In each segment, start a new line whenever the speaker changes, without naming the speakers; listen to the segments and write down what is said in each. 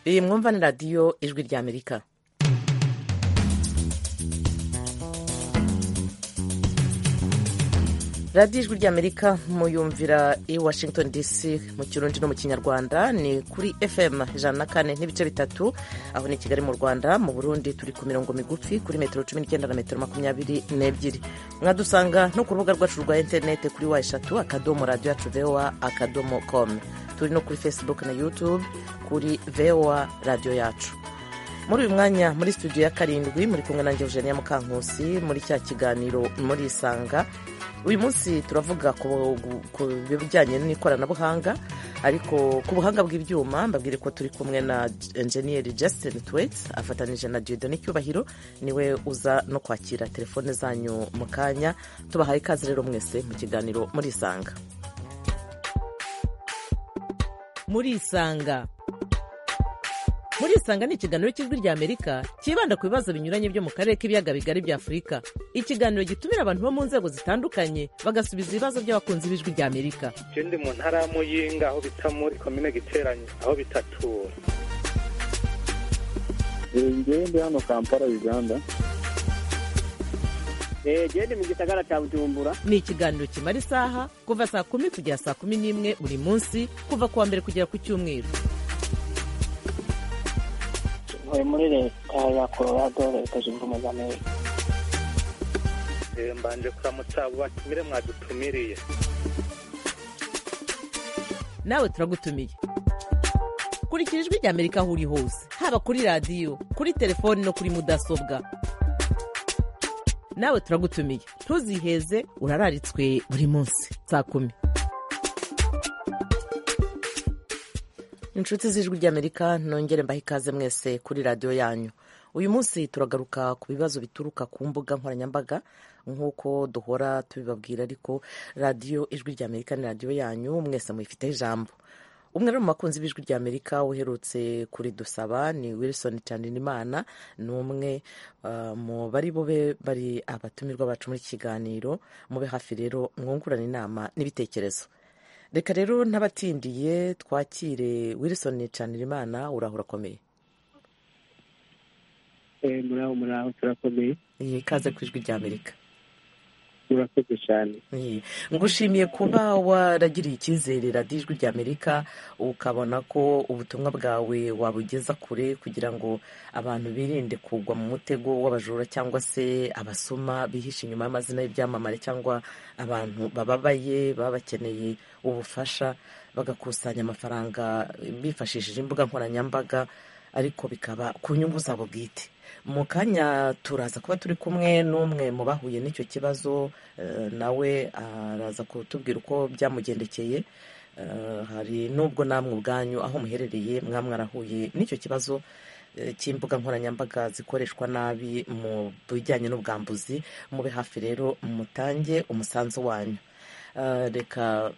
riri mwumva na radiyo ijwi rya amerika radiyo ijwi rya amerika muyumvira i washington dc mu kirundi no mu kinyarwanda ni kuri fm ijana na kane n'ibice bitatu aho ni kigali mu rwanda mu burundi turi ku mirongo migufi kuri metero cumi n'icyenda na metero makumyabiri n'ebyiri mwadusanga no ku rubuga rwacu rwa interinete kuri wa eshatu akadomo radiyo yacu voa akadomo komu turi no kuri facebook na youtube kuri voa radiyo yacu muri uyu mwanya muri studio ya karindwi muri kumwe nanjye eugenia mukankusi muri cya kiganiro muri isanga uyu munsi turavuga ku bijyanye n'ikoranabuhanga ariko ku buhanga bw'ibyuma mbabwire ko turi kumwe na enjeniyeri Justin Twaits afatanije na Diodone Cyubahiro niwe uza no kwakira telefone zanyu mu kanya tubahaye ikaze rero mwese mu kiganiro muri isanga muri isanga muri isanga ni ikiganiro cy'ijwi rya amerika cyibanda ku bibazo binyuranye byo mu karere k'ibiyaga bigari bya afurika ikiganiro gitumira abantu bo mu nzego zitandukanye bagasubiza ibibazo by'abakunzi b'ijwi rya amerika
je ndi mu ntara y'amuyinga aho bita muri komine giteranye aho bitatura
ngewe ndi hano kampala uganda
gende mu gisagara cya bujumbura
ni ikiganiro kimara isaha kuva saa kumi kugera saa kumi n'imwe buri munsi kuva ku wa mbere kugera ku cyumweru
ntuye muri leta ya colorado leta zunze ubumwe za amerika
mbanje kuramutsa abo batumire mwadutumiriye
nawe turagutumiye kurikira ijwi rya amerika aho uri hose haba kuri radiyo kuri telefoni no kuri mudasobwa nawe turagutumiye ntuziheze urararitswe buri munsi saa kumi inshuti z'ijwi ry'amerika nongere mbahe ikaze mwese kuri radiyo yanyu uyu munsi turagaruka ku bibazo bituruka ku mbuga nkoranyambaga nk'uko duhora tubibabwira ariko radiyo ijwi ry'amerika ni radiyo yanyu mwese muyifiteho ijambo umwe rero mu bakunzi b'ijwi ry'amerika uherutse kuridusaba ni wilson cyaninimana ni umwe uh, mu bari bube bari abatumirwa bacu muri iki kiganiro mube hafi rero mwungurane inama n'ibitekerezo reka rero n'abatindiye twakire wilson cyaninimana urahura akomeye
muraho muraho turakomeye
ikaze ku ijwi ry'amerika
murakoze cyane
ngushimiye kuba waragiriye icyizere radiyo ijwi ry'amerika ukabona ko ubutumwa bwawe wabugeza kure kugira ngo abantu birinde kugwa mu mutego w'abajura cyangwa se abasoma bihishe inyuma y'amazina y'ibyamamare cyangwa abantu bababaye baba bakeneye ubufasha bagakusanya amafaranga bifashishije imbuga nkoranyambaga ariko bikaba ku nyungu zabo bwite mu kanya turaza kuba turi kumwe n'umwe mu bahuye n'icyo kibazo nawe araza kutubwira uko byamugendekeye hari n'ubwo namwe ubwanyu aho muherereye mwarahuye n'icyo kibazo cy'imbuga nkoranyambaga zikoreshwa nabi mu bijyanye n'ubwambuzi mube hafi rero mutange umusanzu wanyu reka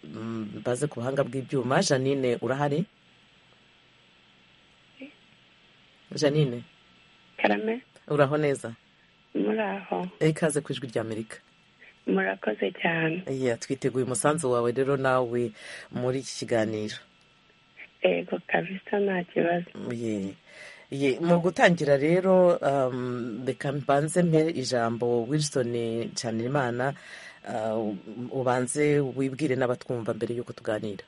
mbaze ku buhanga bw'ibyuma janine urahari janine
karame
uraho neza
muraho
ikaze ku ijwi ry'amerika
murakoze cyane
twiteguye umusanzu wawe rero nawe muri iki kiganiro
yego kabisa nta kibazo
mu gutangira rero reka mbanze mpe ijambo wilson nshanirimana ubanze wibwire n'abatwumva mbere y'uko tuganira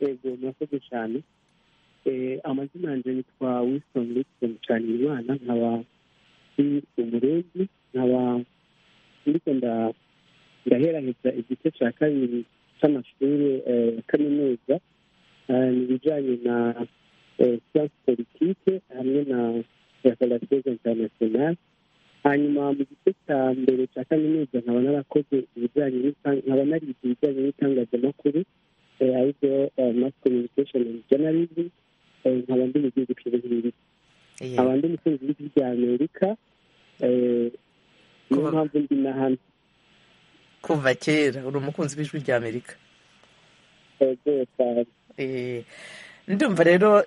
yego murakoze cyane amazina yanjye yitwa wilson wilson cyane imana nkaba ndi umurezi nkaba ndiko ndaheraheza igice cya kabiri cy'amashuri ya kaminuza mu bijyanye na siyansi politike hamwe na referateze interinasiyonali hanyuma mu gice cya mbere cya kaminuza nkaba narakoze ibijyanye nkaba narize ibijyanye n'itangazamakuru aribyo mass communication and journalism nkaba ndi mu gihugu cy'ubuhinde nkaba ndi umukunzi w'ijwi rya amerika niyo mpamvu ndi na hano
kuva kera uri umukunzi w'ijwi rya amerika ndumva rero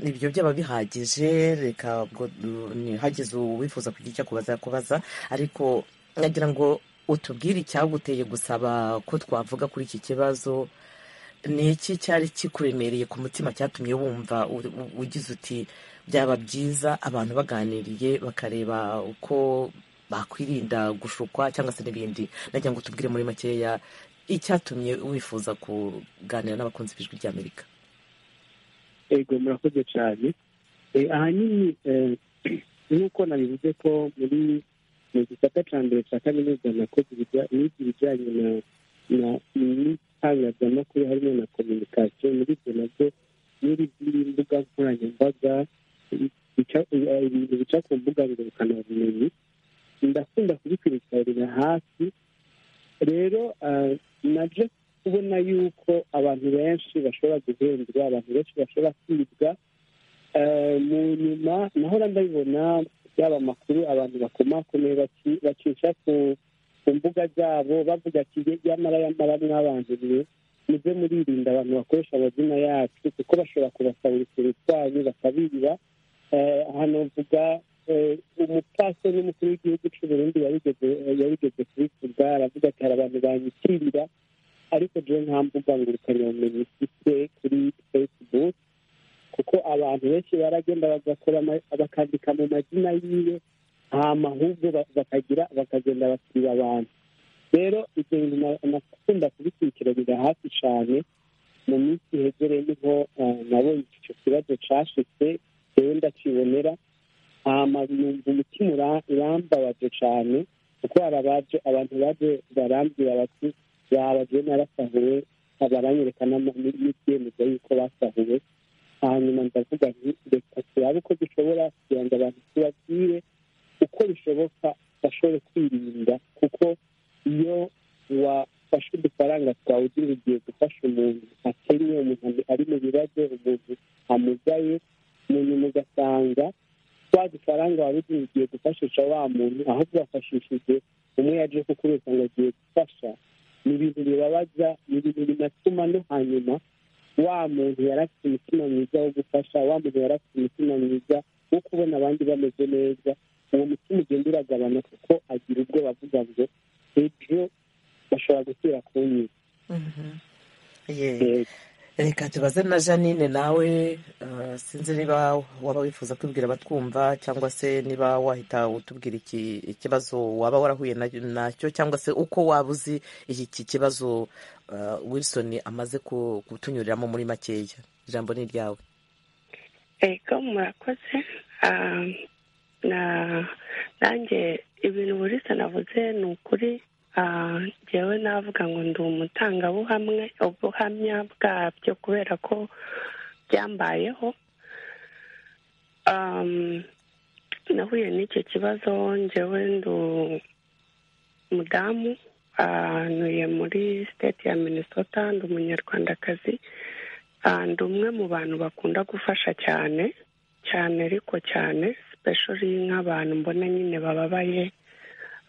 ibyo byaba bihagije reka hagize uwifuza kugira icyo akubaza yakubaza ariko nagira ngo utubwire icyaguteye gusaba ko twavuga kuri iki kibazo ni iki cyari kikuremereye ku mutima cyatumye wumva u- u- ugize uti byaba byiza abantu baganiriye bakareba uko bakwirinda gushukwa cyangwa se n'ibindi nagira ngo tubwire muri makeya icyatumye wifuza kuganira n'abakunzi b'ijwi ry'amerika
ego murakoze cyane Eh, ahanini eh, nk'uko nabivuze ko muri mu gisata cya mbere cya kaminuza nakoze ibijya- nize ibijyanye na na n'itangazamakuru harimo na kominikasiyo muri ibyo nabyo muri ziri mbuga nkoranyambaga bica- eh, ibintu bica ku mbuga ngurukanabumenyi ndakunda kubikurikirana hafi rero ah, naje kubona yuko abantu benshi bashobora guhendwa abantu benshi bashobora kwibwa Eh, mu nyuma nahora ndabibona byaba amakuru abantu bakomakomeye baci- bacisha ku ku mbuga zabo bavuga ati "Ye- yamara yamara mwabantu mwe muze muririnda abantu bakoresha amazina yacu kuko bashobora kubasabirikira utwanyu bakabiba Eh, hano mvuga eh, umupasiteri n'umukuru w'igihugu cy'u burundi yabigeze- yabigeze kubivuga aravuga ati hari abantu banyitirira ariko jewe nta mbuga ngurukanabumenyi ifite kuri facebook kuko abantu benshi baragenda bagakora ama- bakandika mu mazina yiwe hama ahubwo ba- bakagira bakagenda bakira abantu rero ibyo bintu na- nakunda kubikurikiranira hafi cyane mu minsi ihegereye niho eh, nabonye icyo kibazo cyashitse rero ndakibonera hama numva umutima ura- urambabaje cyane kuko hari abaje abantu baje barambwira bati babagiye narasahuwe baranyereka n'ama- n'ibyemezo y'uko basahuwe hanyuma ndavuga nti reka turabe uko dushobora kugira ngo abantu tubabwire uko bishoboka bashobore kwirinda kuko iyo wafashe udufaranga twawe ugira ugiye gufasha umuntu akennye umuntu ari mu bibazo umuntu amugaye munyuma ugasanga twa dufaranga wari ugira ugiye gufashisha wa muntu ahubwo wafashishije umwe yaje kukurusa ngo agiye gufasha ni ibintu bibabaza ni ibintu binatuma no hanyuma wa muntu yari afite umutima mwiza wo gufasha wa muntu yari afite umutima mwiza wo kubona abandi bameze neza uwo mutima ugenda uragabana kuko agira ubwo bavuga ngo ejo bashobora gusubira kunyiza
Ye.
Eh,
reka tubaze na janine nawe eh, sinzi niba waba wifuza kwibwira abatwumva cyangwa se niba wahita utubwira iki- ikibazo waba warahuye na- nacyo cyangwa se uko waba uzi iki kibazo eh, wilson amaze ku- kutunyuriramo muri makeya ijambo ni iryawe
ego murakoze Ah, na nanjye ibintu burisa navuze ni ukuri Ah, njyewe navuga ngo ndi umutangabuhamwe ubuhamya bwabyo kubera ko byambayeho Um, nahuye n'icyo kibazo njyewe ndi umudamu Ah, ntuye muri state ya minnesota ndi umunyarwandakazi Ah, ndi umwe mu bantu bakunda gufasha cyane cyane ariko cyane sipeshori nk'abantu mbona nyine bababaye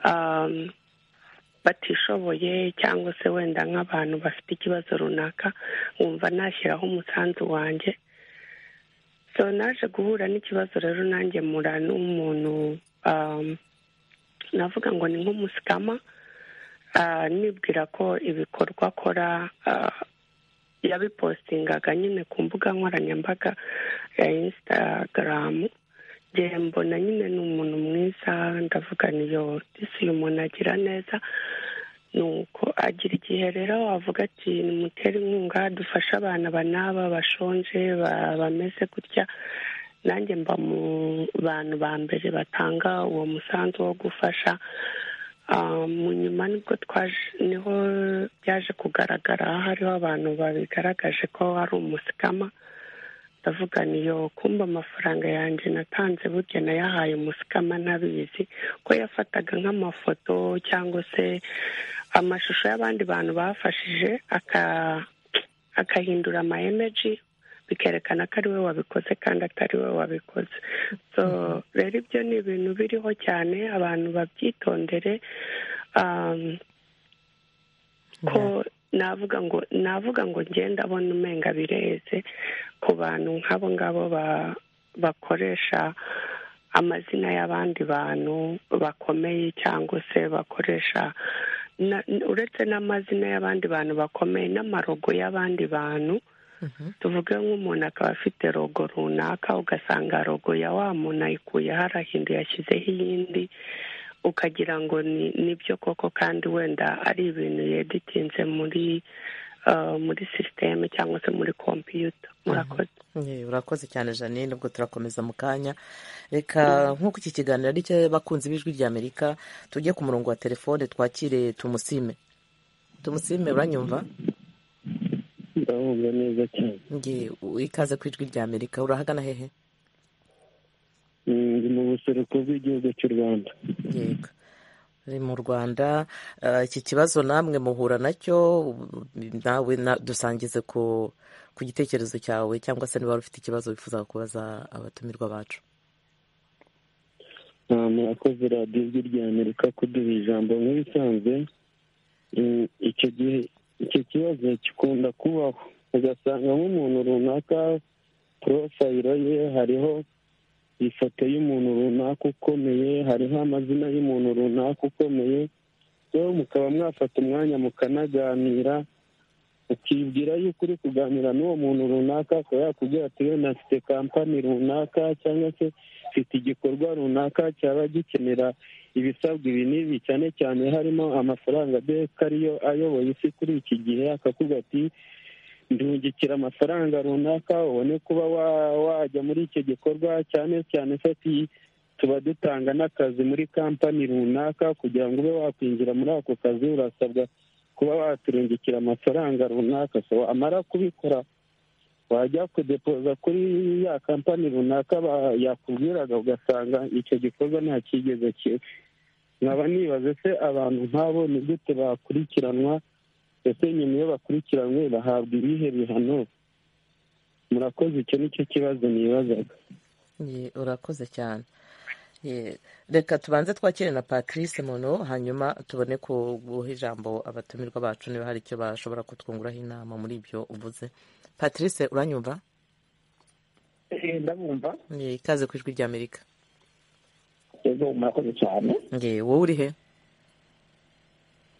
um, batishoboye cyangwa se wenda nk'abantu bafite ikibazo runaka nkumva nashyiraho umusanzu wanjye so naje guhura n'ikibazo rero nanjye mura n'umuntu um, navuga ngo ni nk'umusikama Ah, nibwira ko ibikorwa akora ah, yabipostingaga nyine ku mbuga nkoranyambaga ya insitagaramu ngiye mbona nyine ni umuntu mwiza ndavuga niyo disi uyu muntu agira neza ni uko agira igihe rero wavuga ati nimutere inkunga dufashe abana banaba bashonje ba- bameze gutya nanjye mba mu bantu ba mbere batanga uwo musanzu wo gufasha Ah, mu nyuma nibwo twaje niho byaje kugaragara hariho abantu babigaragaje ko ari umusikama ndavuga niyo kumba amafaranga yanjye natanze burya nayahaye umusikama ntabizi ko yafataga nk'amafoto cyangwa se amashusho y'abandi bantu bafashije aka- agahindura ama emeji bikerekana ko ari we wabikoze kandi atari we wabikoze so rero ibyo ni ibintu biriho cyane abantu babyitondere um, ko navuga ngo navuga ngo ngenda abona umenga bireze ku bantu nk'abo ngabo ba- bakoresha amazina y'abandi bantu bakomeye cyangwa se bakoresha na- uretse n'amazina y'abandi bantu bakomeye n'amarogo y'abandi bantu tuvuge nk'umuntu akaba afite rogo runaka ugasanga rogo ya wa muntu ayikuyeho arahinduye yashyizeho iyindi ukagira ngo ni nibyo koko kandi wenda ari ibintu yeditinze muri ah, muri sisiteme cyangwa se muri kompiyuta murakoze
Eh, urakoze cyane janine ubwo turakomeza mu kanya reka nk'uko iki kiganiro ari cy'abakunzi b'ijwi ry'amerika tujye ku murongo wa telefone twakire tumusime tumusime uranyumva
ndabumva neza cyane
nge u- ikaze ku ijwi ry'amerika urahagana hehe
Mm, ndi mu buseruko bw'igihugu cy'u rwanda
yego Uri mu rwanda eh, iki kibazo namwe muhura nacyo ubu- nawe na- dusangize ku ku gitekerezo cyawe cyangwa se niba wari ufite ikibazo wifuza kubaza abatumirwa bacu
Ah, murakoze radiyo ijwi rya amerika kuduha ijambo nk'ibisanzwe Mm, icyo gihe icyo kibazo gikunda kubaho ugasanga nk'umuntu runaka porofayiro ye hariho ifoto y'umuntu runaka ukomeye hariho amazina y'umuntu runaka ukomeye rero mukaba mwafata umwanya mukanaganira ukibwira yuko uri kuganira n'uwo muntu runaka akaba yakubwira ati wenda mfite kampani runaka cyangwa se mfite igikorwa runaka cyaba gikenera ibisabwa ibi n'ibi cyane cyane harimo amafaranga beka ariyo ayoboye isi kuri iki gihe akakubwira ati ndungikira amafaranga runaka ubone kuba wa- wajya muri icyo gikorwa cyane cyane se ati tuba dutanga n'akazi muri kampani runaka kugira ngo ube wakwinjira muri ako kazi urasabwa kuba waturungikira amafaranga runaka so amara kubikora wajya kudepoza kuri ya kampani runaka ba- yakubwiraga ugasanga icyo gikorwa nta cyigeze kiba nkaba nibaze se abantu nk'abo ni gute bakurikiranwa ndetse nyuma iyo bakurikiranwe bahabwa ibihe bihano murakoze icyo ni cyo kibazo nibazaga
Ye, urakoze cyane Ye, reka tubanze twakire na patrice muno hanyuma tubone kuguha ijambo abatumirwa bacu niba hari icyo bashobora kutwunguraho inama muri ibyo uvuze patrice uranyumva
ndabumva
Ye, ikaze ku ijwi ry'amerika
ego murakoze cyane
Ye, wowe uri he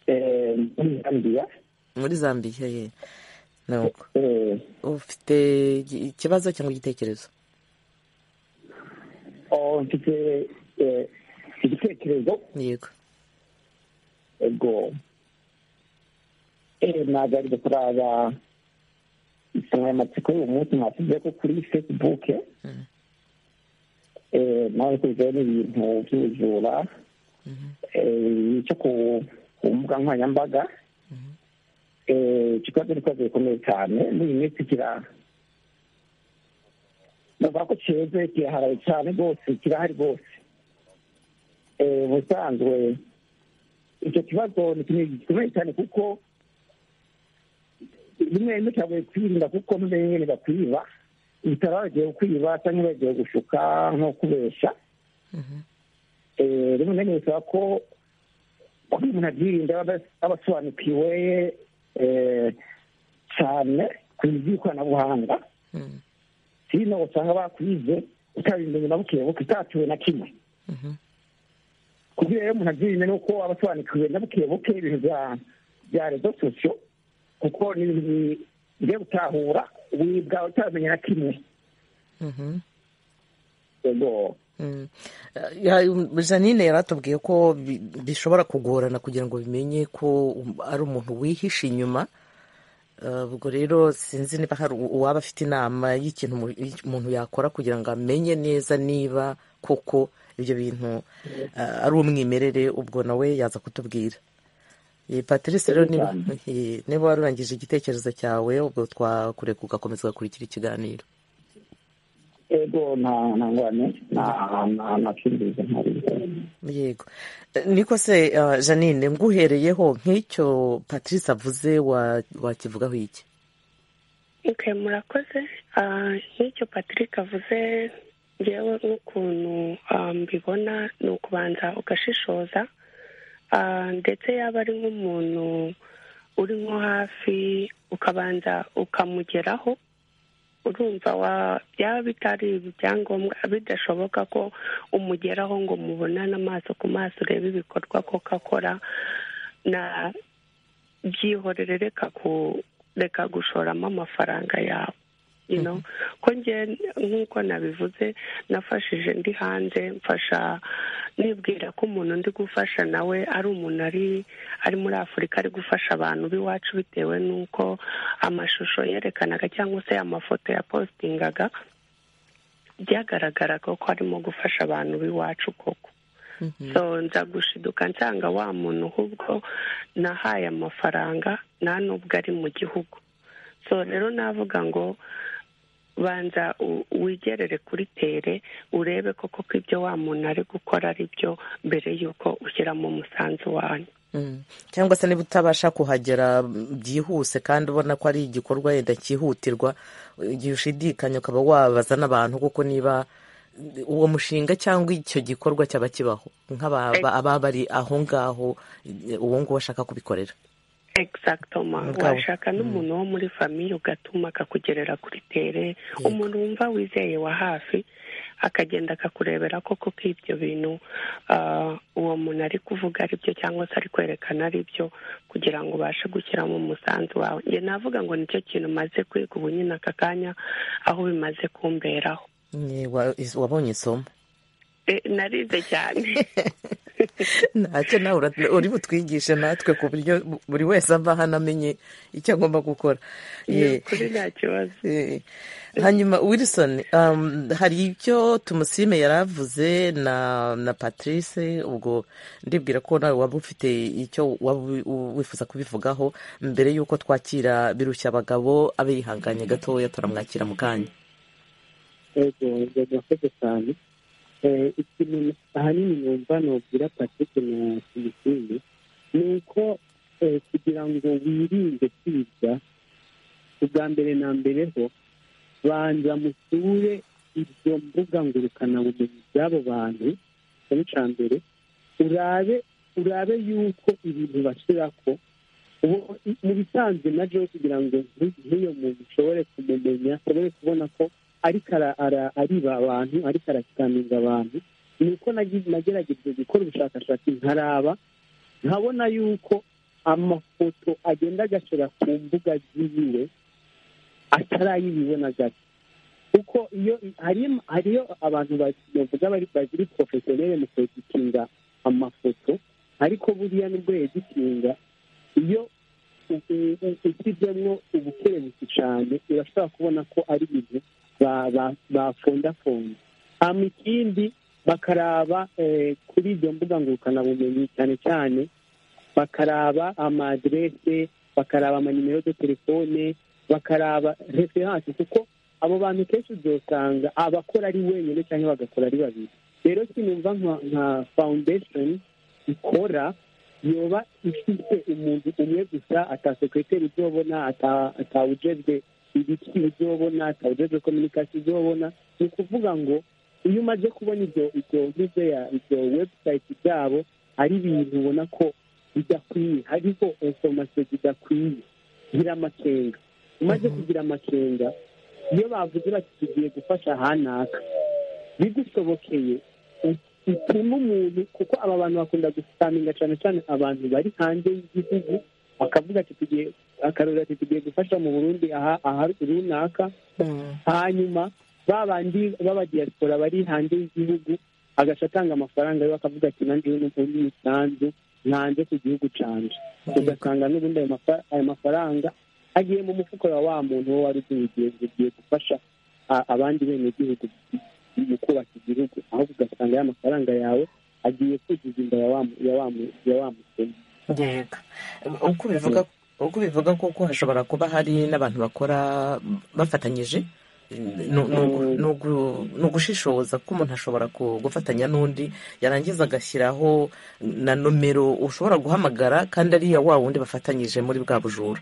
Eh, muri zambiya
muri zambiya ye nuko
Eh,
ufite iki- ikibazo cyangwa igitekerezo
oh, mfite eh, igitekerezo
yego
ego Eh, ntabwo ari gukorera insanganyamatsiko y'uyu munsi mwashyize ko kuri facebook
Mhm.
Eh, nawe kurizeho n'ibintu by'ubujura
Mhm.
eh, cyo ku ku mbuga nkoranyambaga
Mhm.
Eh, icyo kibazo ni ikibazo gikomeye cyane muri iyi minsi kira bavuga ko cyeze kiraharaye cyane rwose kirahari rwose Eh, ubusanzwe icyo kibazo ni ikintu gikomeye cyane kuko rimwe rimwe cyagoye kwirinda kuko n'ubundi nyine bakwiba ibitaro bagiye kwiba cyangwa bagiye gushuka nko kubeshya
Mhm.
Eh, rimwe na rimwe bisaba ko kuko umuntu abyirinda aba ada- aba asobanukiwe eh, cyane ku by'ikoranabuhanga
Mhm.
hino usanga bakwize utabimenye na buke buke utatuwe na kimwe
Mhm.
kugira rero umuntu abyirinda ni uko aba asobanukiwe na buke buke ibintu bya- bya rezo sosiyo kuko ni ibintu bigiye gutahura wibwa utabimenya na kimwe
Mhm.
yego
Mm. Ya- Janine yaratubwiye ko bi- bishobora kugorana kugira ngo bimenye ko um- ari umuntu wihishe inyuma Uh, ubwo rero sinzi niba hari u- uwaba afite inama y'ikintu umu- y'iki- umuntu yakora kugira ngo amenye neza niba koko ibyo bintu uh, ari umwimerere ubwo nawe yaza kutubwira Eh, patrice rero niba eh, niba warurangije igitekerezo cyawe ubwo twakureka ugakomeza ugakurikira ikiganiro
yego nta nta ngwane nta nta- nta kindi ntari
yego Eh, niko se eh, janine nguhereyeho nk'icyo patrice avuze wa- wakivugaho iki
Okay, murakoze Ah, nk'icyo patrick avuze ngewe n'ukuntu ah, mbibona ni ukubanza ugashishoza Ah, ndetse yaba ari nk'umuntu uri nko hafi ukabanza ukamugeraho urumva wa byaba bitari ibyangombwa bidashoboka ko umugeraho ngo mubonane amaso ku maso urebe ibikorwa koko akora na byihorere reka ku reka gushoramo amafaranga yawe you know ko nge nk'uko nabivuze nafashije ndi hanze mfasha nibwira ko umuntu ndi gufasha nawe ari umuntu ari ari muri afurika ari gufasha abantu b'iwacu bitewe n'uko amashusho yerekanaga cyangwa se amafoto yapositingaga byagaragaraga ko arimo gufasha abantu b'iwacu koko so nza gushiduka nsanga wa muntu ahubwo nahaye amafaranga nta n'ubwo ari mu gihugu so rero navuga ngo banza wigerere kuri tere urebe koko ko ibyo wa muntu ari gukora ari byo mbere y'uko ushyiramo umusanzu wanyu
cyangwa se niba utabasha kuhagera byihuse kandi ubona ko ari igikorwa wenda cyihutirwa igihe ushidikanya ukaba wabaza n'abantu kuko niba uwo mushinga cyangwa icyo gikorwa cyaba kibaho nk'ababa bari aho ngaho uwo nguwo ashaka kubikorera
egisagitoma washaka n'umuntu wo muri famiye ugatuma akakugerera kuri tere umuntu wumva wizeye wa hafi akagenda akakurebera koko ko ibyo bintu uwo muntu ari kuvuga ari byo cyangwa se ari kwerekana ari byo kugira ngo ubashe gushyiramo umusanzu wawe njye navuga ngo nicyo kintu umaze kwiga ubu nyine aka kanya aho bimaze kumberaho
wabonye isomo
narize cyane
ntacyo nawe uri butwigishe natwe ku buryo buri wese ava hano amenye icyo agomba gukora
kuri nta kibazo
hanyuma wilson hari icyo tumusime yari avuze na patrice ubwo ndibwira ko nawe waba ufite icyo waba wifuza kubivugaho mbere y'uko twakira birushya abagabo abe yihanganye gatoya turamwakira mu kanya
ego murakoze cyane ikintu ahanini numva nubwira patrick na tumusine ni uko kugira ngo wirinde kwiga ubwa mbere na mbere ho banza musure ibyo mbuga ngurukanabumenyi by'abo bantu cyane cya mbere urabe urabe yuko ibintu bashyira ko mu bisanzwe na byo kugira ngo nk'iyo muntu ushobore kumumenya ashobore kubona ko ariko ariba abantu ariko arakikaninga abantu ni uko nagerageje gukora ubushakashatsi nkaraba nkabona yuko amafoto agenda agashora ku mbuga ziwe atarayibibona gato kuko iyo hariyo abantu bavuga bari porofesiyoneri mu kweditinga amafoto ariko buriya nibwo yeditinga iyo ushyizemo ubukerebutsi cyane urashobora kubona ko ari ibintu bafundafunze hanyuma ikindi bakaraba kuri ibyo mbuga ngurukanabumenyi cyane cyane bakaraba amadirese bakaraba amanimero de telefone bakaraba referanse kuko abo bantu kenshi uzasanga abakora ari wenyine cyangwa bagakora ari babiri rero kinumva nka fawundesheni ikora yoba ifite umuntu umwe gusa atasekreteri uzobona atawujejwe ibiti uzobona atawujejwe kominikasi uzobona ni ukuvuga ngo iyo umaze kubona ibyo ibyo ngibyo ya ibyo webusayiti byabo ari ibintu ubona ko bidakwiye hariho inforomasiyo zidakwiye gira amakenga umaze kugira amakenga iyo bavuze bati tugiye gufasha hanaka bigushobokeye bituma umuntu kuko aba bantu bakunda gusitaminga cyane cyane abantu bari hanze y'igihugu bakavuga ati tugiye akarori ati tugiye gufasha mu burundi aha aha runaka hanyuma ba bandi b'abadiyasipora bari hanze y'igihugu agaca atanga amafaranga yo bakavuga ati nanjye n'ubundi umusanzu ntanze ku gihugu cyanjye ugasanga n'ubundi ayo mafaranga agiye mu mufuka wa wa muntu wo wari ugiye gufasha abandi benegihugu mu kubaka igihugu aho ugasanga ya mafaranga yawe agiye kuzuza inda ya wa musoma
uko bivuga kuko hashobora kuba hari n'abantu bakora bafatanyije ni ugushishoza ko umuntu ashobora gufatanya n'undi yarangiza agashyiraho na nomero ushobora guhamagara kandi ariya wa wundi bafatanyije muri bwa bujura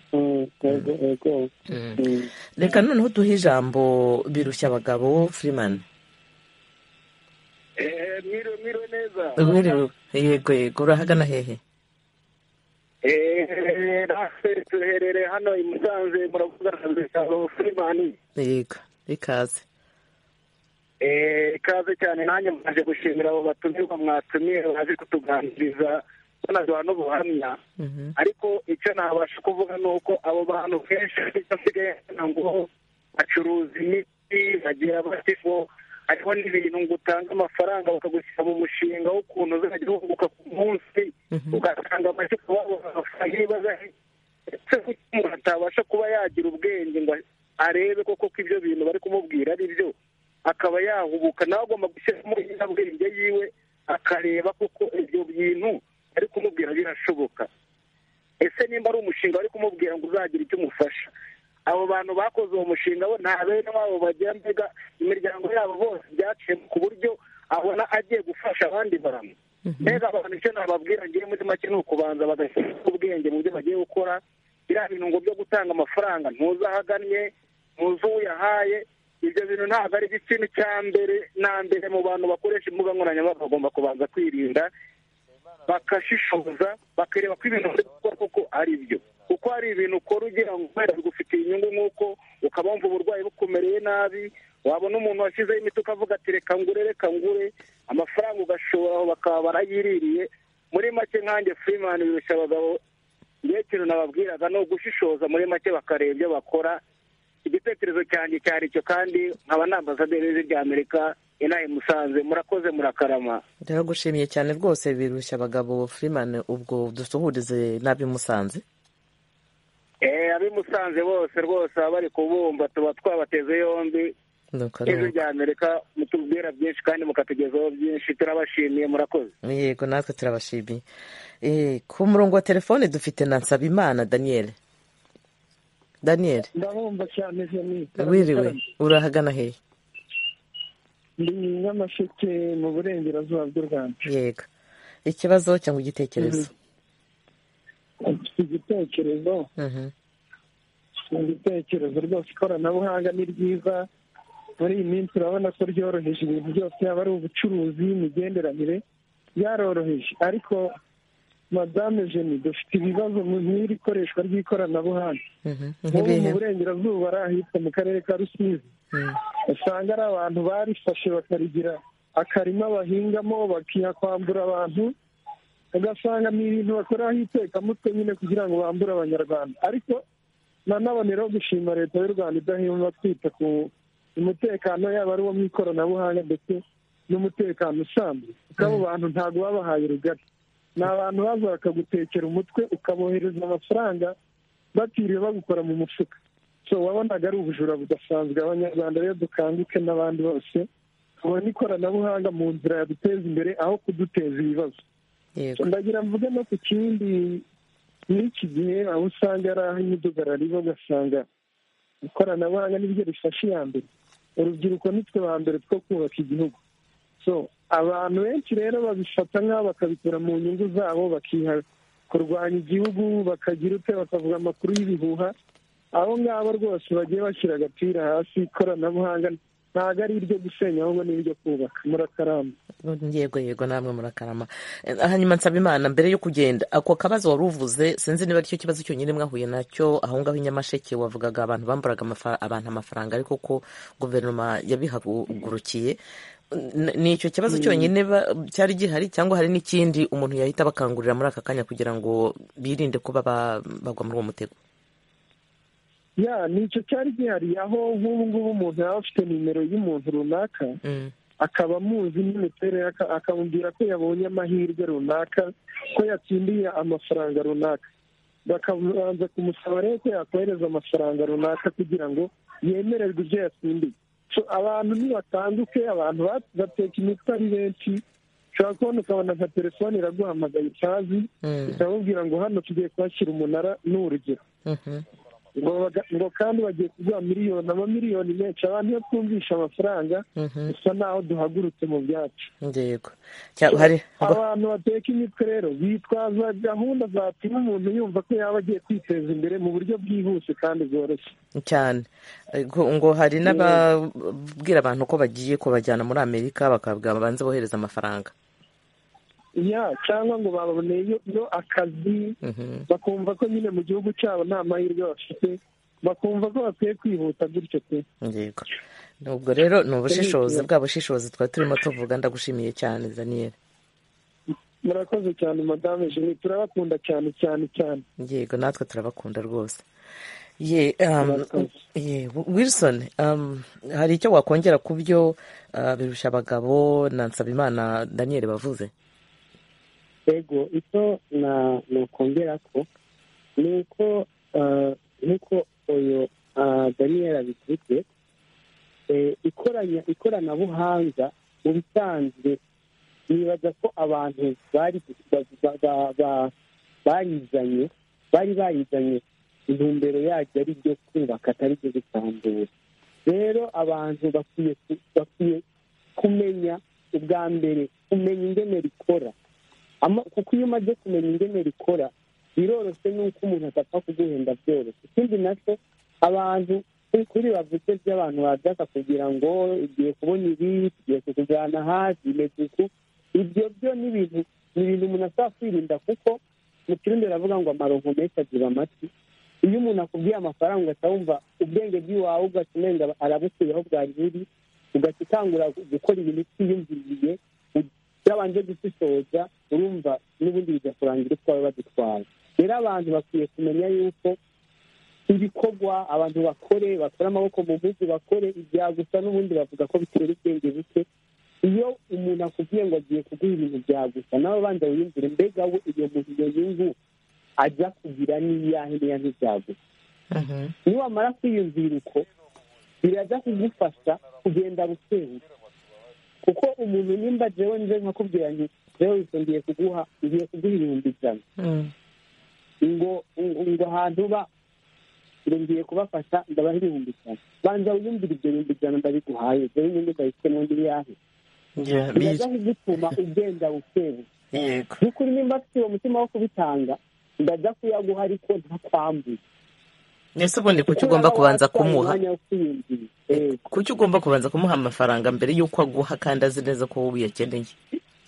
reka noneho duhe ijambo birushya abagabo firimani
mwiriwe mwiriwe neza
mwiriwe yego yego urahagana hehe
natwe tuherereye hano i musanze muravugana na bitaro furimani
yego ikaze
ikaze cyane nanjye mwaje gushimira abo batumirwa mwatumiye baje kutuganiriza
banaduha n'ubuhamya ariko icyo nabasha kuvuga ni uko abo bantu kenshi icyo nsigaye mbona ngo bacuruza imiti bagira bati ngo hariho n'ibintu ngo utange amafaranga bakagushyira mu mushinga w'ukuntu uzajya wunguka ku munsi ugatanga amashyi ku babo amafaranga y'ibibazo ese kuki umuntu atabasha kuba yagira ubwenge ngo arebe koko ko ibyo bintu bari kumubwira ari byo akaba yahubuka nawe agomba gushyiramo inyabwenge yiwe akareba koko ibyo bintu bari kumubwira birashoboka ese nimba ari umushinga bari kumubwira ngo uzagira icyo umufasha abo bantu bakoze uwo mushinga bo nta bene wabo bagira mbega imiryango yabo bose byaciye ku buryo abona agiye gufasha abandi bantu mbega abantu icyo nababwira ngiye muri make ni ukubanza bagashyira ubwenge mu byo bagiye gukora biriya bintu ngo byo gutanga amafaranga ntuzi aho agannye ntuzi uwo uyahaye ibyo bintu ntabwo ari byo ikintu cya mbere na mbere mu bantu bakoresha imbuga nkoranyambaga bagomba kubanza kwirinda bakashishoza bakareba ko ibintu bari gukora koko ari byo kuko hari ibintu ukora ugira ngo kubera bigufitiye inyungu nk'uko ukaba wumva uburwayi bukumereye nabi wabona umuntu washyizeho imiti ukavuga ati reka ngure reka ngure amafaranga ugashoboraho bakaba barayiririye muri make nkanjye furimani birusha abagabo niyo kintu nababwiraga ni ugushishoza muri make bakareba ibyo bakora igitekerezo cyanjye cyari cyo kandi nkaba na ambasaderi rya amerika inaha i musanze murakoze murakarama
ndagushimiye cyane rwose birushya abagabo furimani ubwo dusuhurize n'ab'i musanze
Eh, ab'i musanze bose rwose baba bari kubumva tuba twabateze yombi
Nuko ari
ijwi
uko.
rya amerika mutubwira byinshi kandi mukatugezaho byinshi turabashimiye murakoze
yego natwe turabashimiye Eh, ku murongo wa telefone dufite na nsabimana daniel daniel
ndabumva cyane jeni
wiriwe urahagana hehe
ndi nyamasheke mu burengerazuba bw'u rwanda
yego ikibazo cyangwa igitekerezo
mfite igitekerezo
Mhm.
mu bitekerezo rwose ikoranabuhanga ni ryiza muri iyi minsi urabona ko ryoroheje ibintu byose yaba ari ubucuruzi imigenderanire byaroroheje ariko madame jeni dufite ibibazo mu n'iri koreshwa ry'ikoranabuhanga
Mhm.
nk'ubu mu
Nkibihe?
burengerazuba ari ahitwa mu karere ka rusizi
Mhm.
usanga ari abantu barifashe bakarigira akarima bahingamo bakihakwambura abantu ugasanga ni ibintu bakoreraho itekamutwe nyine kugira ngo bambure abanyarwanda ariko nanaboneraho gushima leta y'u rwanda idahema kwita ku umutekano yaba ari uwo mu ikoranabuhanga ndetse n'umutekano usanzwe kuko abo bantu ntabwo babahaye rugari ni abantu baza bakagutekera umutwe ukabohereza amafaranga batiriwe bagukora mu mufuka so wabonaga ari ubujura budasanzwe abanyarwanda rero dukanguke n'abandi bose tubona ikoranabuhanga mu nzira yaduteza imbere aho kuduteza ibibazo
yego
ndagira mvuge no ku kindi n'iki gihe aho usanga ari aho imidugararibo ugasanga ikoranabuhanga niryo rifasha iya mbere urubyiruko nitwe ba mbere two kubaka igihugu so abantu benshi rero babifata nk'aho bakabikora mu nyungu zabo bakiha kurwanya igihugu bakagira ute bakavuga amakuru y'ibihuha abo ngabo rwose bagiye bashyira agapira hasi ikoranabuhanga ntabwo ari iryo gusenya ahubwo ni iryo kubaka murakaramba
yego yego namwe murakarama Eh, hanyuma nsaba imana mbere yo kugenda ako kabazo wari uvuze sinzi niba aricyo kibazo cyonyine mwahuye nacyo aho ngaho i nyamasheke wavugaga abantu bamburaga amafa- abantu amafaranga ariko ko guverinoma yabihagurukiye N- ni icyo kibazo cyonyine ba- cyari gihari cyangwa hari n'ikindi umuntu yahita abakangurira muri aka kanya kugira ngo birinde kuba ba- bagwa muri uwo mutego
ya ni icyo cyari gihari aho nk'ubu ngubu umuntu yaba afite nimero y'umuntu runaka
Mm,
akaba amuzi n'imiterere aka- akamubwira ko yabonye amahirwe runaka ko yatsindiye amafaranga runaka bakabanza kumusaba rero ko yakohereza amafaranga runaka kugira ngo yemererwe ibyo yatsindiye So, abantu nibatanduke abantu ba- bateka imitwe ari benshi ushobora kubona ukabona nka telefone iraguhamagaye utazi
mm,
ikabubwira ngo hano tugiye kuhashyira umunara ni urugero
mhm.
ngo baga- ngo kandi bagiye kuguha miliyoni amamiliyoni menshi abantu iyo twumvisha amafaranga
Mhm.
dusa naho duhagurutse mu byacu
yego Cya- hari
abantu bateka imitwe rero bitwaza gahunda zatuma umuntu yumva ko yaba agiye kwiteza imbere mu buryo bwihuse kandi bworoshye
cyane ngo ngo hari n'ababwira abantu ko bagiye kubajyana muri amerika bakabwa babanze bohereza amafaranga
ya cyangwa ngo baboneyeyo akazi
Mhm.
bakumva ko nyine mu gihugu cyabo nta mahirwe bafite bakumva ko bakwiye kwihuta gutyo pe
yego ubwo rero ni ubushishozi bwa bushishozi twari turimo tuvuga ndagushimiye cyane daniel
murakoze cyane madame jeni turabakunda cyane cyane cyane
yego natwe turabakunda rwose ye um, ye wilson um, hari icyo wakongera ku byo uh, birusha abagabo na nsabimana daniel bavuze
yego icyo nakongera ko ni uko nk'uko uyu daniel abivuze ikoranabuhanga mu bisanzwe nibaza ko abantu barizanye bari barizanye intumbero yaryo ari ibyo kubaka atari ibyo gusambura rero abantu bakwiye kumenya ubwa mbere kumenya ingene rikora kuko iyo umaze kumenya ingene rikora biroroshye n'uko umuntu atapfa kuguhenda byoroshye ikindi nacyo abantu kuri bavuze by'abantu badaka kugira ngo igiye kubona ibi tugiye kukujyana hasi imeze uku ibyo byo ni ibintu umuntu ashobora kwirinda kuko mu kirundi baravuga ngo amaronko menshi agira amatwi iyo umuntu akubwiye amafaranga ugahita wumva ubwenge bw'iwawe ugasumenda arabukuyeho bwari buri ugahita utangura gukora ibintu utiyumviriye byabanje gushishoza urumva n'ubundi bigakurangira utwawe badutwara rero abantu bakwiye kumenya yuko ibikorwa abantu bakore bakora amaboko mu mujyi bakore ibya gusa n'ubundi bavuga ko bitera ubwenge buke iyo umuntu akubwiye ngo agiye kuguha ibintu bya gusa nawe abanza wiyumvire mbega we iyo muntu iyo nyungu ajya kugira n'iyahe n'iya n'ibya gusa iyo wamara kwiyumvira uko birajya kugufasha kugenda bukebuke kuko umuntu nimba jewe nje nkakubwira nti jewe ngiye kuguha ngiye kuguha ibihumbi ijana ngo ngo ahantu uba ngiye kubafasha ndabaha ibihumbi ijana banza wiyumvire ibyo bihumbi ijana ndabiguhaye jewe nyine ndabifitemo n'ibiyahe biraza kugutuma ugenda ukebuke by'ukuri nimba afite uwo mutima wo kubitanga ndajya kuyaguha ariko ntakwambuye
mbese ubundi kuki ugomba kubanza kumuha kuki ugomba kubanza kumuha amafaranga mbere y'uko aguha kandi azi neza ko wowe uyakeneye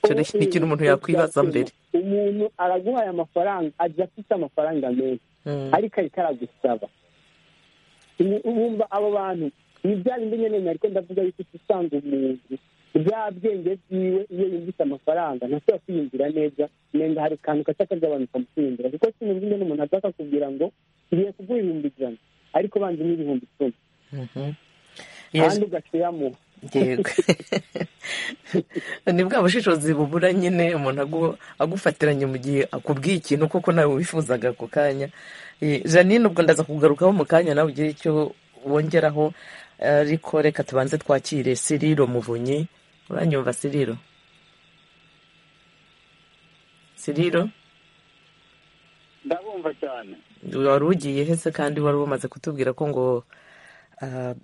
icyo ni ikintu umuntu yakwibaza mbere
umuntu araguha aya mafaranga ajya afite amafaranga menshi ariko ariko aragusaba abo bantu ni bya bindi nyine ariko ndavuga yuko usanga umuntu bya bwenge byiwe iyo yumvise amafaranga ntashobora kwiyumvira neza nenda hari akantu gaca kagabanuka mu kwiyumvira kuko sinumva ingene umuntu aza akakubwira ngo ngiye kuguha ibihumbi ijana ariko banza n'ibihumbi icumi kandi ugacuyamuha
ni bwa bushishozi bubura nyine umuntu agufatiranye mu gihe akubwiye ikintu koko nawe wifuzaga ako kanya janine ubwo ndaza kugarukaho mu kanya nawe ugire icyo wongeraho ariko reka tubanze twakire siriro muvunyi uranyumva siriro siriro
ndabumva cyane
wari ugiye hese kandi wari wamaze kutubwira ko ngo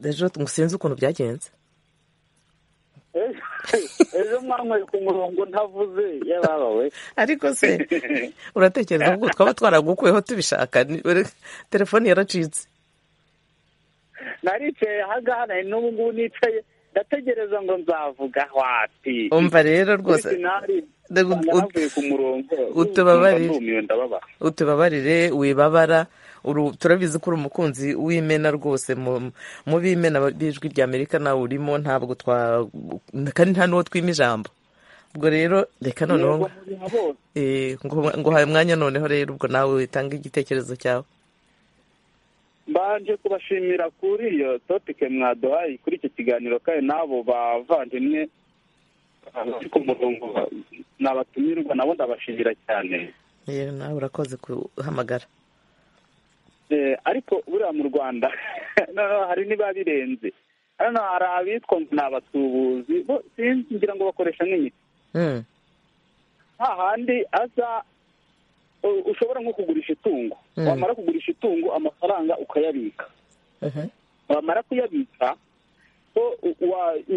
ejo sinzi ukuntu byagenze
ejo mwanyweye ku murongo ntavuze yababa we
ariko se uratekereza ko twaba twaragukuyeho tubishaka telefone yaracitse
naricaye ahagana n'ubu ngubu nicaye ndategereza ngo nzavuga wati
umva rero rwose
navuye ku murongo
utubabarire wibabara turabizi ko uri umukunzi w'imena rwose mu b'imena b'ijwi rya amerika nawe urimo ntabwo twa kandi nta n'uwo twima ijambo ubwo rero reka noneho ngo haye umwanya noneho rero ubwo nawe witange igitekerezo cyawe
mbanje kubashimira kuri iyo topike mwaduhaye kuri icyo kiganiro kandi n'abo bavandimwe bari ku murongo n'abatumirwa nabo ndabashimira cyane
yewe nawe urakoze guhamagara
ariko buriya mu rwanda noneho hari niba birenze hano hari abitwa ngo ni abatubuzi bo sinzi ngira ngo bakoresha nk'imiti hahandi aza ushobora nko kugurisha itungo wamara kugurisha itungo amafaranga ukayabika wamara kuyabika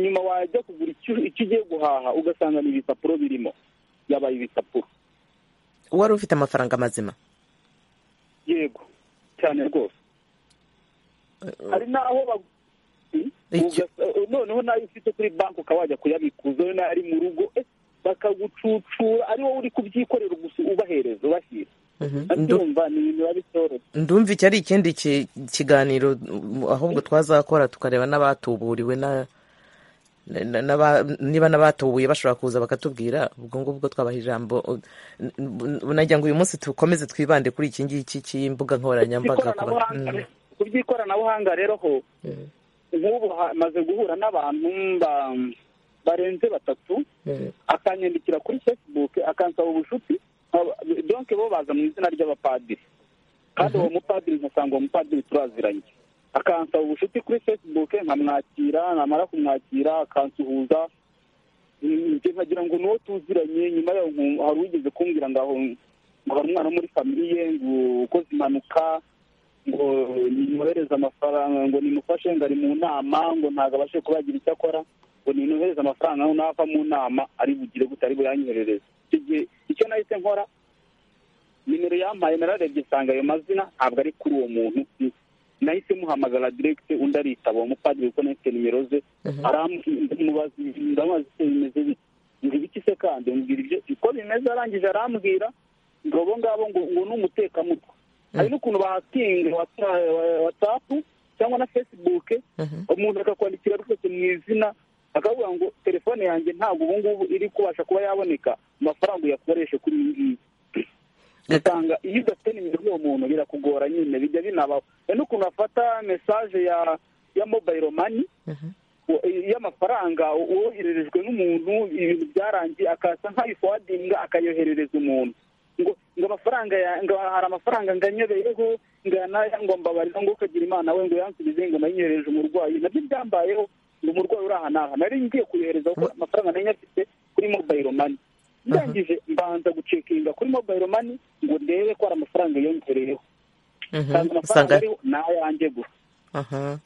nyuma wajya kugura icyo ugiye guhaha ugasanga ni ibipapuro birimo yabaye ibipapuro
wari ufite amafaranga mazima
yego cyane rwose hari n'aho noneho nayo ufite kuri banki ukaba wajya kuyabikuza nayo ari mu rugo bakagucucura ari wowe uri kubyikorera gusa ubahereza ubashyira ndumva ni ibintu biba bitoroshye
ndumva iki ari ikindi kiganiro ahubwo twazakora tukareba n'abatuburiwe na- n'aba- niba n'abatubuye bashobora kuza bakatubwira ubwo ngubwo twabaha ijambo nagira ngo uyu munsi dukomeze twibande kuri iki ngiki cy'imbuga nkoranyambaga ku ba-
Ikoranabuhanga-
Mm.
ku by'ikoranabuhanga rero ho
Mm.
nk'ubu hamaze guhura n'abantu ba- barenze batatu
Mm.
akanyandikira kuri facebook akansaba ubucuti nkaba- donc bo baza mu izina ry'abapadiri kandi uwo mupadiri nkasanga uwo mupadiri turaziranye akansaba ubucuti kuri facebook nkamwakira namara kumwakira akansuhuza Mm, njye nkagira ngo n'uwo tuziranye nyuma yaho nku- hari uwigeze kumbwira ngo aho ngo hari umwana wo muri famiye ngo ukoze impanuka ngo nimwohereze amafaranga ngo nimufashe ngo ari mu nama ngo ntabwo abashe kuba yagira icyo akora ngo nimwohereze amafaranga noneho ava mu nama ari bugire gute ari buyanyoherereze icyo gihe icyo nahise nkora nimero yampaye nararebye nsanga ayo mazina ntabwo ari kuri uwo muntu nahise muhamagara diregite undi aritaba uwo mupadiri kuko nahise nimero ze aramubaza ndamubaza icyo bimeze bite ngo ibiki se kandi mbwira ibyo uko bimeze arangije arambwira ngo abo ngabo ngo ngo ni umutekamutwe hari n'ukuntu bahakinga wata- wa- watsapu cyangwa na facebook
Mhm.
umuntu akakwandikira rwose mu izina akavuga ngo telefone yanjye ntabwo ubu ngubu iri kubasha kuba yaboneka amafaranga uyakoreshe kuri iyi ngiyi usanga iyo udafite nimero y'uwo muntu birakugora nyine bijya binabaho hari n'ukuntu bafata mesaje ya ya mobayiro mani
Mhm.
u- y'amafaranga wohererejwe n'umuntu ibintu byarangiye akasa nk'ayifuwadinga akayoherereza umuntu ngo ngo amafaranga ya- ngo hari amafaranga ngo anyobeyeho ngo yanaya ngo mbabarira ngo ukagira imana we ngo yansubize ngo nayinyohereje umurwayi nabyo byambayeho ngo umurwayi uri aha n'aha nari ngiye kuyohereza kuko amafaranga nari nyafite kuri mobayiro mani ndangije mbanza gucekinga kuri mobayiro mani ngo ndebe ko hari amafaranga yiyongereyeho
Mhm.
kandi amafaranga
usanga
ariho ni ayanjye gusa
aha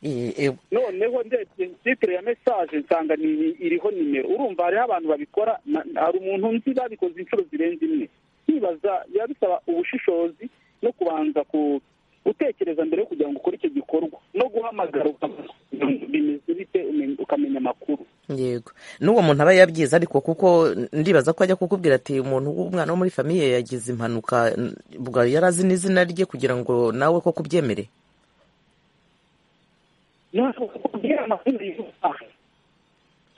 I- i-
noneho ndebye titire ya mesaje nsanga ni- iriho nimero urumva hariho abantu babikora na- na- hari umuntu nzi babikoze inshuro zirenze imwe nibaza biba bisaba ubushishozi no kubanza ku gutekereza mbere yo kugira ngo ukore icyo gikorwa no guhamagara ukabaza ngo bimeze bite umen- ukamenya amakuru
yego n'uwo muntu aba yabyize ariko kuko ndibaza ko ajya kukubwira ati umuntu w'umwana wo muri famiye yagize impanuka n- ubwo yari azi n'izina rye kugira ngo nawe ko kubyemere
noneho kubwira amazina y'umuntu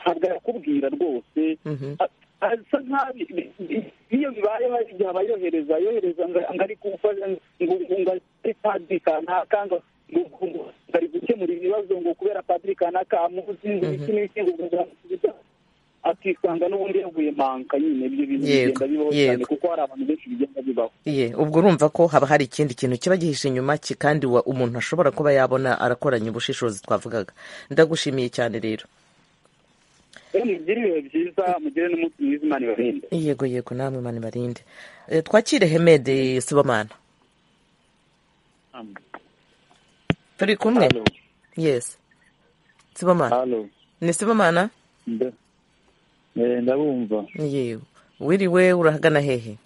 ntabwo yakubwira rwose
Mhm.
A- asa nkaho bi- bi- bi- iyo bibaye hari igihe aba yohereza yohereza ngo- ngo ari gufasha ngo ngo ari padiri kanaka ngo ngo- ngo ari gukemura ibibazo ngo kubera padiri kanaka amuzi ngo iki n'iki ngo ngo ngo- akisanga n'ubundi yaguye manka nyine ibyo bintu
Yego,
bigenda bibaho cyane
yego.
kuko hari abantu benshi bigenda bibaho
iye ubwo urumva ko haba hari ikindi kintu kiba gihishe inyuma ki- kandi wa- umuntu ashobora kuba yabona arakoranya ubushishozi twavugaga ndagushimiye cyane rero
rero mugire ibihe byiza mugire n'umunsi mwiza imana ibarinde
yego yego namwe mani barinde Eh, twakire hemede sibomana turi kumwe
halo
yes sibomana
halo
ni sibomana
nda eh, ndabumva
yewe wiriwe urahagana hehe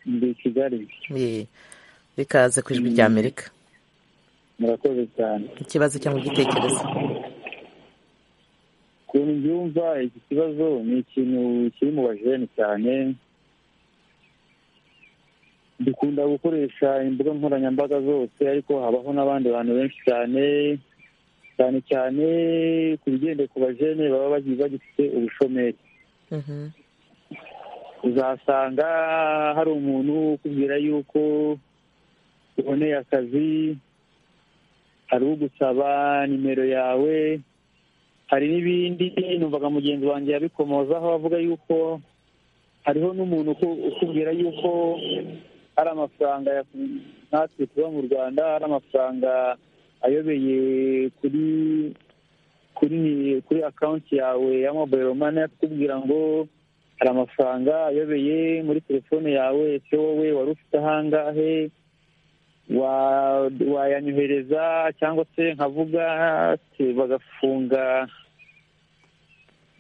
ndi i kigali
Ye. rikaze ku ijwi rya amerika
murakoze cyane
ikibazo cyangwa igitekerezo
ukuntu mbyumva iki kibazo ni ikintu kiri mu bajene cyane dukunda gukoresha imbuga nkoranyambaga zose ariko habaho n'abandi bantu benshi cyane cyane cyane ku bigendeye ku bajene baba bagi- bagifite ubushomeri
Mhm.
uzasanga hari umuntu ukubwira yuko uboneye akazi hari ugusaba nimero yawe hari n'ibindi numvaga mugenzi wanjye yabikomozaho avuga yuko hariho n'umuntu uku- ukubwira yuko hari amafaranga ya- natwe tuba mu rwanda hari amafaranga ayobeye kuri kuri kuri akawunti yawe ya mobayiro mani akubwira ngo hari amafaranga ayobeye muri telefone yawe ese wowe wari ufite ahangahe wa- wayanyohereza cyangwa se nkavuga ati, bagafunga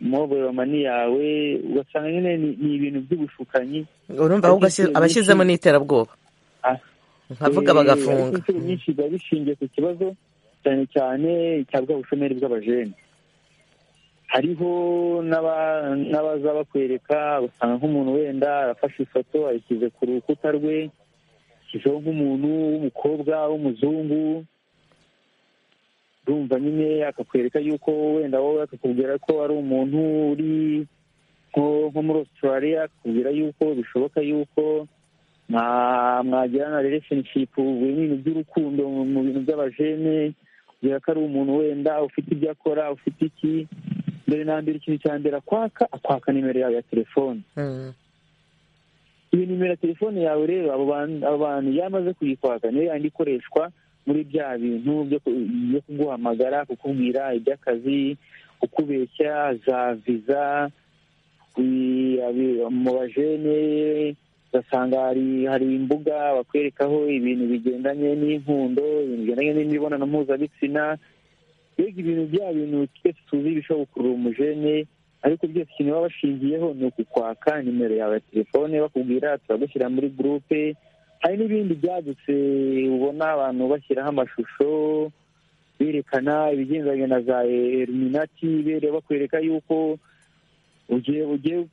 mobayiro mani yawe ugasanga nyine ni- ni ibintu by'ubushukanyi
urumva ahubwo ashyi-
Ariko
abashyizemo
ikintu-
n'iterabwoba
Ah.
nkavuga
Eh, ariko
bagafunga
inshuro nyinshi biba bishingiye ku kibazo cyane cyane cya bwa bushomeri bw'abajene hariho n'aba- n'abaza bakwereka usanga nk'umuntu wenda arafashe ifoto ayishyize ku rukuta rwe ashyizeho nk'umuntu w'umukobwa w'umuzungu urumva nyine akakwereka yuko wenda wowe akakubwira ko ari umuntu uri nko muri australia akakubwira yuko bishoboka yuko mwagirana relationship mu bintu by'urukundo mu bintu by'abajene kubwira ko ari umuntu wenda ufite ibyo akora ufite iki mbere na mbere ikintu cya mbere akwaka akwaka nimero yawe ya telefone iyo nimero ya telefone yawe rero abo bantu yamaze kuyikwaka niyo yandi ikoreshwa muri bya bintu byo kuguhamagara kukubwira iby'akazi kukubeshya za viza mu bajene ugasanga hari imbuga bakwerekaho ibintu bigendanye n'inkundo ibintu bigendanye n'imibonano mpuzabitsina mbega ibintu bya bintu twese tuzi bishobora gukurura umujene ariko byose ikintu baba bashingiyeho ni ukukwaka nimero yawe ya telefone bakubwira turagushyira muri gurupe hari n'ibindi byadutse ubona abantu bashyiraho amashusho berekana ibigendanye na za eruminati bakwereka yuko ugiye ugiye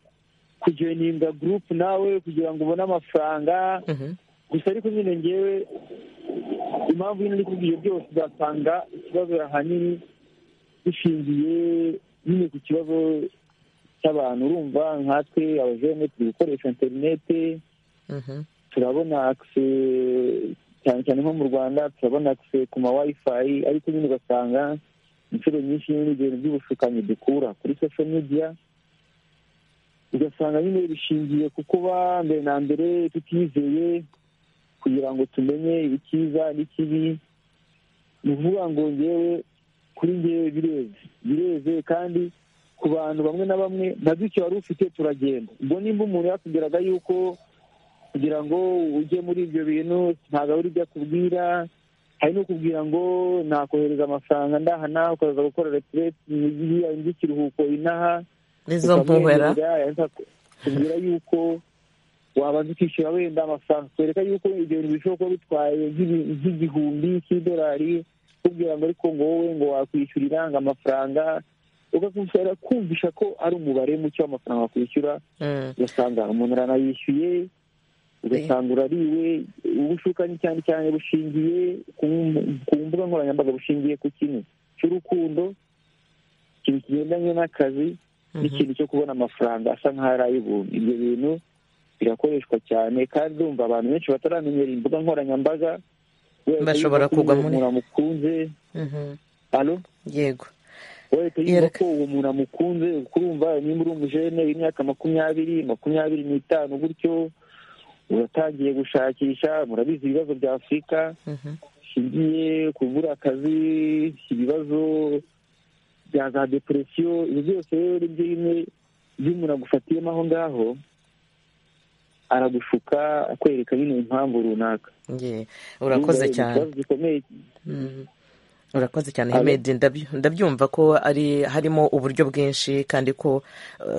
kujoyininga gurupe nawe kugira ngo ubone amafaranga gusa ariko nyine ngewe impamvu nyine kubwiye byose uzasanga ikibazo ahanini bishingiye nyine ku kibazo cy'abantu urumva nkatwe abajene turi gukoresha interinete turabona akise cyane cyane nko mu rwanda turabona akise ku ma wayifayi ariko nyine ugasanga inshuro nyinshi n'ibintu by'ubushukanyi dukura kuri sosho mediya ugasanga nyine bishingiye ku kuba mbere na mbere tutizeye kugira ngo tumenye icyiza n'ikibi ni ukuvuga ngo ngewe kuri ngewe bireze bireze kandi ku bantu bamwe na bamwe na duke wari ufite turagenda ubwo nimba umuntu yakubwiraga yuko kugira ngo ujye muri ibyo bintu ntabwo abura ibyo akubwira hari no kubwira ngo nakohereza amafaranga ndahana ukaza gukora retireti indi ikiruhuko inaha
nizo mpuhera
kubwira yuko wabanza ukishyura wenda amafaranga twereka yuko ibyo bintu bishobora kuba bitwaye nk'igihumbi cy'idolari kubwira ngo ariko ngo wowe ngo wakwishyurira ngo amafaranga ugakusanya kumvisha ko ari umubare muke w'amafaranga wakwishyura ugasanga umuntu aranayishyuye ugasanga urariwe ubushukanyi cyane cyane bushingiye ku mbuga nkoranyambaga bushingiye ku kintu cy'urukundo ikintu kigendanye n'akazi n'ikintu cyo kubona amafaranga asa nk'aho ari ay'ubuntu ibyo bintu birakoreshwa cyane kandi urumva abantu benshi bataramenyera imbuga nkoranyambaga
bashobora kugwa muri
umuntu amukunze
yego
wahita yumva ko uwo muntu amukunze ukurumva nimba uri umujene w'imyaka makumyabiri makumyabiri n'itanu gutyo uratangiye gushakisha murabizi ibibazo bya afurika bishingiye kubura akazi ibibazo bya za deporesiyo ibi byose rero ibyo bimwe iyo umuntu agufatiyemo aho ngaho aragushuka akwereka nyine impamvu runaka
urakoze cyane urakoze cyane hemedi ndabyumva ko ari harimo uburyo bwinshi kandi ko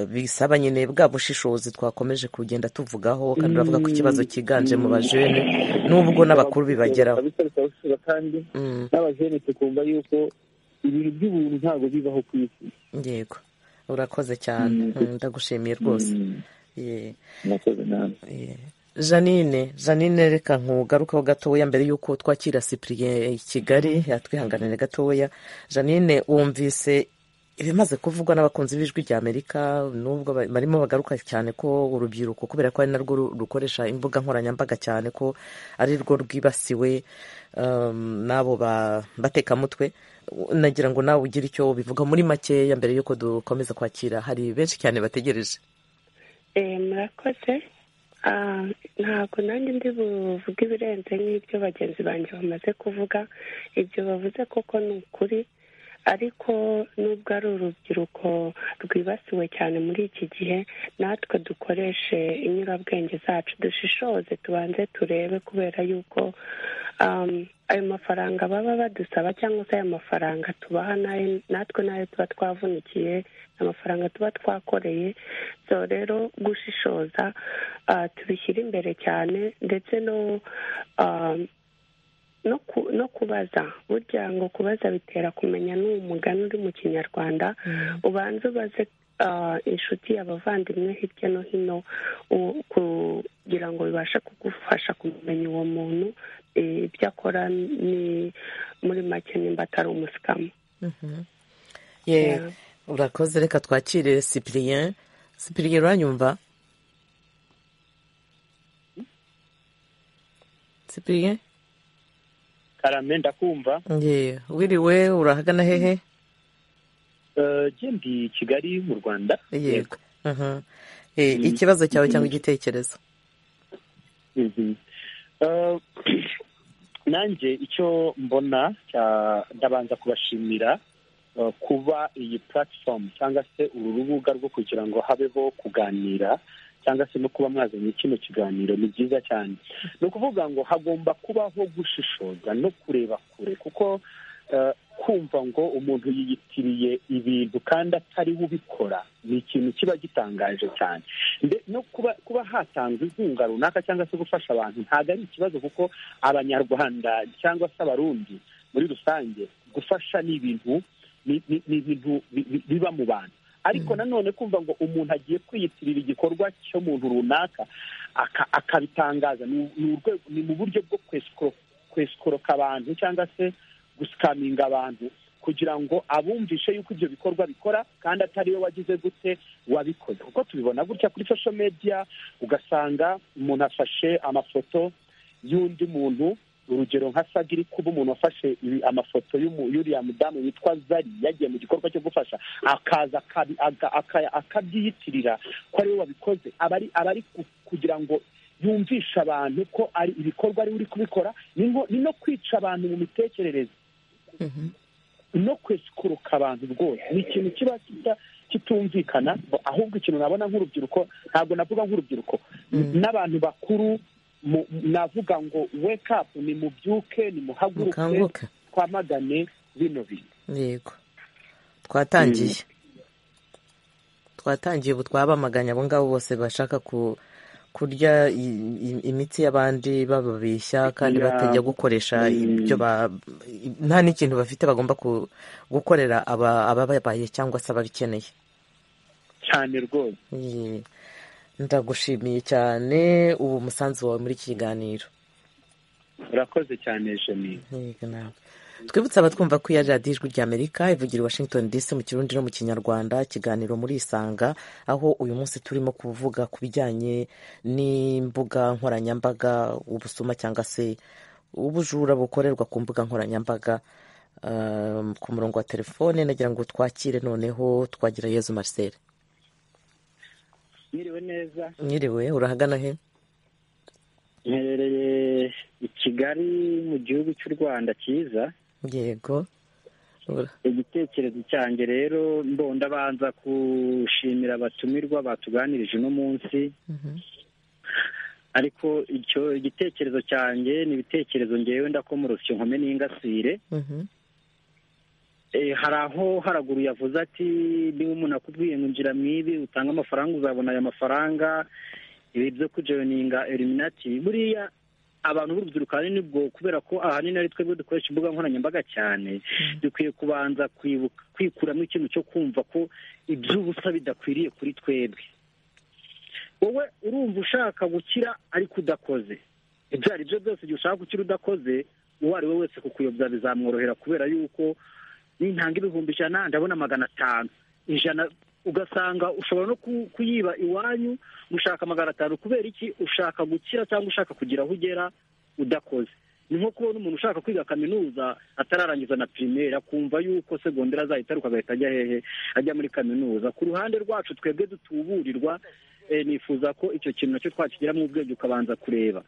bisaba nyine bwa bushishozi twakomeje kugenda tuvugaho kandi uravuga ko ikibazo cyiganje mu bajene n'ubwo n'abakuru bibageraho
n'abajene tukumva yuko ibintu by'ubuntu ntabwo bibaho ku isi
yego urakoze cyane ndagushimiye rwose janine janine reka nkugarukaho gatoya mbere y'uko twakira sipiriye i kigali yatwihanganire gatoya janine wumvise ibimaze kuvugwa n'abakunzi b'ijwi rya amerika n'ubwo barimo bagaruka cyane ko urubyiruko kubera ko ari narwo rukoresha imbuga nkoranyambaga cyane ko ari rwo rwibasiwe n'abo batekamutwe nagira ngo nawe ugire icyo bivuga muri makeya mbere y'uko dukomeza kwakira hari benshi cyane bategereje
murakoze ntabwo nanjye ndi buvuge ibirenze nk'ibyo bagenzi banjye bamaze kuvuga ibyo bavuze koko ni ukuri ariko nubwo ari urubyiruko rwibasiwe cyane muri iki gihe natwe dukoreshe inyurabwenge zacu dushishoze tubanze turebe kubera yuko ayo mafaranga baba badusaba cyangwa se ayo mafaranga tubaha natwe nayo tuba twavunikiye amafaranga tuba twakoreye so rero gushishoza tubishyire imbere cyane ndetse no no kubaza burya ngo kubaza bitera kumenya n'uwo mugani uri mu kinyarwanda ubanza ubaze inshuti abavandimwe hirya no hino kugira ngo bibashe kugufasha kumenya uwo muntu ibyo akora ni muri make nimba atari umusikamu
urakoze reka twakire sipiriyeni sipiriyeni uranyumva sipiriyeni
karame ndakumva
yewe wiriwe urahagana hehe
ndi kigali mu rwanda
yego ikibazo cyawe cyangwa igitekerezo
nanjye icyo mbona ndabanza kubashimira kuba iyi platform cyangwa se uru rubuga rwo kugira ngo habeho kuganira cyangwa se no kuba mwazanye kino kiganiro ni byiza cyane ni ukuvuga ngo hagomba kubaho gushishoza no kureba kure kuko kumva ngo umuntu yiyitiriye ibintu kandi atari we ubikora ni ikintu kiba gitangaje cyane no kuba kuba hatangwa inkunga runaka cyangwa se gufasha abantu ntabwo ari ikibazo kuko abanyarwanda cyangwa se abarundi muri rusange gufasha ni ibintu ni ibintu biba mu bantu ariko nanone kumva ngo umuntu agiye kwiyitirira igikorwa cyo muntu runaka akabitangaza ni mu buryo bwo kwesikoroka abantu cyangwa se gusikaminga abantu kugira ngo abumvishe yuko ibyo bikorwa bikora kandi atari we wagize gute wabikoze kuko tubibona gutya kuri sosho mediya ugasanga umuntu afashe amafoto y'undi muntu urugero nka sagiri kuba umuntu wafashe amafoto y'uriya mudamu witwa zari yagiye mu gikorwa cyo gufasha akaza akabyiyitirira ko ariwe wabikoze aba ari kugira ngo yumvisha abantu ko ari ibikorwa ari uri kubikora ni no kwica abantu mu mitekerereze no kwesikuruka abantu rwose ni ikintu kiba kitumvikana ahubwo ikintu nabona nk'urubyiruko ntabwo navuga nk'urubyiruko n'abantu bakuru navuga ngo wake up ni mubyuke ni muhaguruke twamagane bino bintu
yego twatangiye twatangiye ubu twabamaganye abo ngabo bose bashaka ku kurya imitsi y'abandi bababeshya kandi batajya gukoresha ibyo nta n'ikintu bafite bagomba gukorera abababaye cyangwa se ababikeneye
cyane rwose
ndagushimiye cyane ubu umusanzu wawe muri iki kiganiro
urakoze cyane jenine
twibutse abatwumva ko iya radiyo ijwi ry'amerika ivugira washington dc mu kirundi no mu kinyarwanda ikiganiro muri isanga aho uyu munsi turimo kuvuga ku bijyanye n'imbuga nkoranyambaga ubusuma cyangwa se ubujura bukorerwa ku mbuga nkoranyambaga ku murongo wa telefone nagira ngo twakire noneho twagira yezu marcel
mwiriwe neza
mwiriwe urahagana he
mperereye i kigali mu gihugu cy'u rwanda cyiza
yego
igitekerezo cyanjye rero mbonda abanza gushimira abatumirwa batuganirije uno munsi ariko icyo igitekerezo cyanjye ni ibitekerezo ngewe ndakomorosye nkome n'ingasire hari aho haraguru yavuze ati niba umuntu akubwiye ngo injira mu ibi utanga amafaranga uzabona aya mafaranga ibi byo kujoyininga eliminati buriya abantu b'urubyiruko ahanini ubwo kubera ko ahanini ari twebwe dukoresha imbuga nkoranyambaga cyane dukwiye kubanza kwikuramo ikintu cyo kumva ko iby'ubusa bidakwiriye kuri twebwe wowe urumva ushaka gukira ariko udakoze ibyo ari byo byose igihe ushaka gukira udakoze uwo ari we wese kukuyobya bizamworohera kubera yuko nintanga ibihumbi ijana ndabona magana atanu ijana ugasanga ushobora no kuyiba iwanyu ushaka magana atanu kubera iki ushaka gukira cyangwa ushaka kugira aho ugera udakoze ni nko kubona umuntu ushaka kwiga kaminuza atararangiza na pirimeri akumva yuko segonderi azahita aruka agahita ajya hehe ajya muri kaminuza ku ruhande rwacu twebwe dutuburirwa nifuza ko icyo kintu nacyo twakigiramo ubwenge ukabanza kureba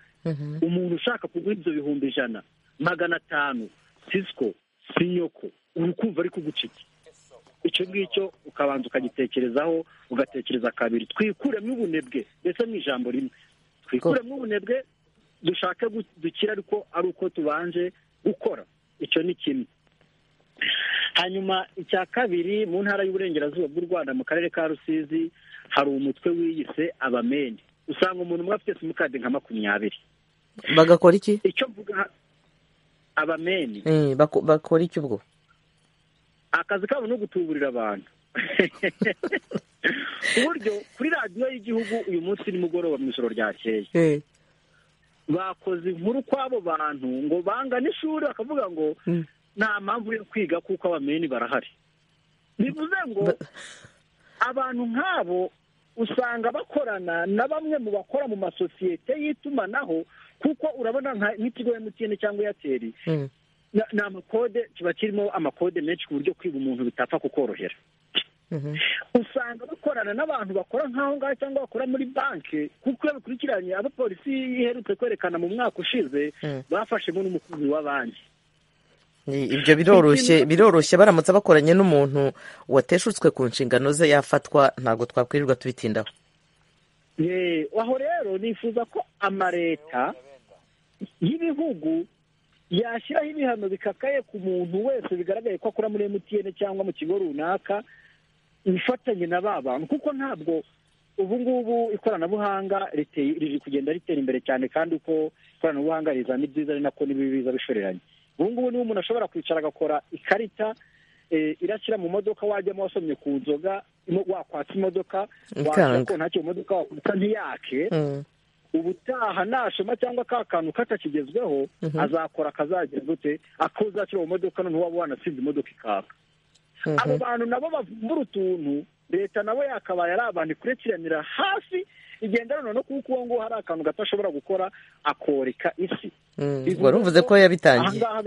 umuntu ushaka kugura ibyo bihumbi ijana magana atanu sisiko sinyoko urukumva ari kugucika icyo ngicyo ukabanza ukagitekerezaho ugatekereza kabiri twikuremo ubunebwe ndetse mu ijambo rimwe twikuremo ubunebwe dushake dukira ariko ari uko tubanje gukora icyo ni kimwe hanyuma icya kabiri mu ntara y'uburengerazuba bw'u rwanda mu karere ka rusizi hari umutwe wiyise abameni usanga umuntu umwe afite simukadi nka makumyabiri
bagakora iki
icyo mvuga abameni
bakora iki ubwo
akazi kabo no gutuburira abantu
uburyo kuri radiyo y'igihugu uyu munsi nimugoroba mu ijoro ryakeye bakoze inkuru kw'abo bantu ngo bangane ishuri bakavuga ngo nta mpamvu yo kwiga kuko abameni barahari bivuze ngo abantu nk'abo usanga bakorana na bamwe mu bakora mu masosiyete y'itumanaho kuko urabona nk'ikigo emutiyeni cyangwa eyateri ni amakode kiba kirimo amakode menshi ku buryo kwiba umuntu bitapfa kukorohera usanga bakorana n'abantu bakora nk'aho ngaho cyangwa bakora muri banki kuko iyo bikurikiranye abo polisi iherutse kwerekana mu mwaka ushize bafashemo n'umukozi wa banki
ibyo biroroshye biroroshye baramutse bakoranye n'umuntu wateshutswe ku nshingano ze yafatwa ntabwo twakwirirwa tubitindaho
aho rero nifuza ko amaleta y'ibihugu yashyiraho ibihano bikakaye ku muntu wese bigaragaye ko akora muri emutiyene cyangwa mu kigo runaka ibifatanye na ba bantu kuko ntabwo ubu ngubu ikoranabuhanga riri kugenda ritera imbere cyane kandi uko ikoranabuhanga rizana ibyiza ari nako n'ibibi biza bishoreranye ubu ngubu niba umuntu ashobora kwicara agakora ikarita irashyira mu modoka wajyamo wasomye ku nzoga wakwatsa imodoka washyira ko ntacyo imodoka wakubita ntiyake ubutaha nashoma cyangwa ka kantu katakigezweho azakora akazagira gute akuzashyira mu modoka noneho waba wanasinze imodoka ikaka abo bantu nabo bavumbura utuntu leta nawe yakabaye ari abantu ikurikiranira hafi igenda noneho kuko uwo nguwo hari akantu gato ashobora gukora akoreka isi
wari uvuze ko yabitangiye
aha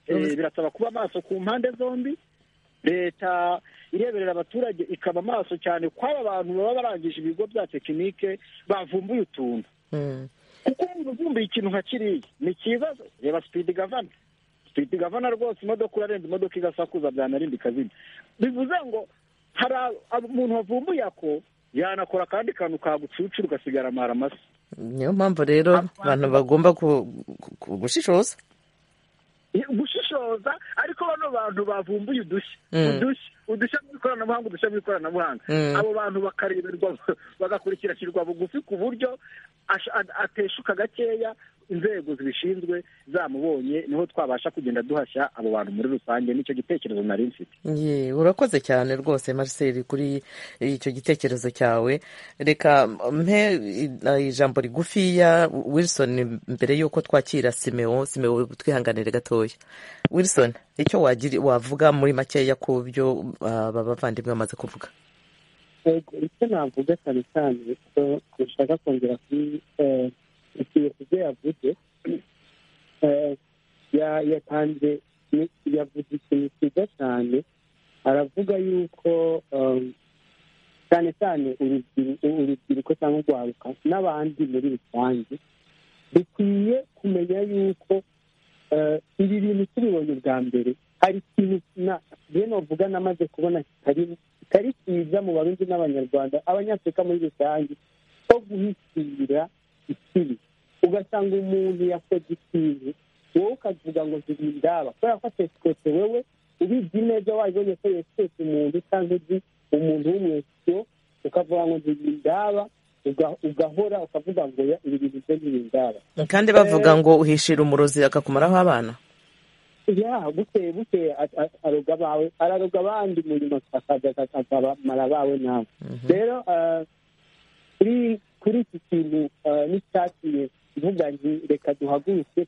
birasaba kuba amaso ku mpande zombi leta ireberera abaturage ikaba amaso cyane kw'aba bantu baba barangije ibigo bya tekinike bavumbuye utuntu kuko umuntu uvumbuye ikintu nka kiriya ni kibazo reba sipidi gavana sipidi gavana rwose imodoka urarenza imodoka igasakuza byanarinda ikazina bivuze ngo hari umuntu wavumbuye ako yanakora akandi kantu kagucucira ugasigara amara amasa
niyo mpamvu rero abantu bagomba gushishoza
gushishoza ariko bano bantu bavumbuye udushya udushya udushya bw'ikoranabuhanga udushya bw'ikoranabuhanga abo bantu bakareberwa bagakurikirashyirwa bugufi ku buryo ateshuka gakeya inzego zibishinzwe zamubonye niho twabasha kugenda duhashya abo bantu muri rusange nicyo gitekerezo nari mfite
urakoze cyane rwose marcel kuri icyo gitekerezo cyawe reka mpe ijambo rigufiya wilson mbere y'uko twakira simeo simeo twihanganire gatoya wilson icyo wavuga muri makeya ku byo aba bavandimwe bamaze kuvuga
icyo navuga cyane cyane dushaka kongera kuri ikintu ibyo yavuze yatanze yavuze ikintu cyiza cyane aravuga yuko cyane cyane urubyiruko cyangwa urwaruka n'abandi muri rusange dukwiye kumenya yuko ibi bintu tubibonye bwa mbere hari ikintu rero navuga namaze kubona kitari cyiza mu barundi n'abanyarwanda abanyafurika muri rusange ko guhisira ikibi ugasanga umuntu yakoze ikintu wowe ukavuga ngo ntibindaba kubera ko atesikose wowe ubizi neza wabibonye ko yesikose umuntu cyangwa uzi umuntu w'umwesiyo ukavuga ngo ntibindaba ugahora ukavuga ngo ibi bintu byo ntibindaba
kandi bavuga ngo uhishira umurozi akakumaraho abana
ya bukeye bukeye aroga abawe araroga abandi murimo akabamara abawe nawe rero kuri iki kintu n'icyatumye mvuga nti reka duhaguruke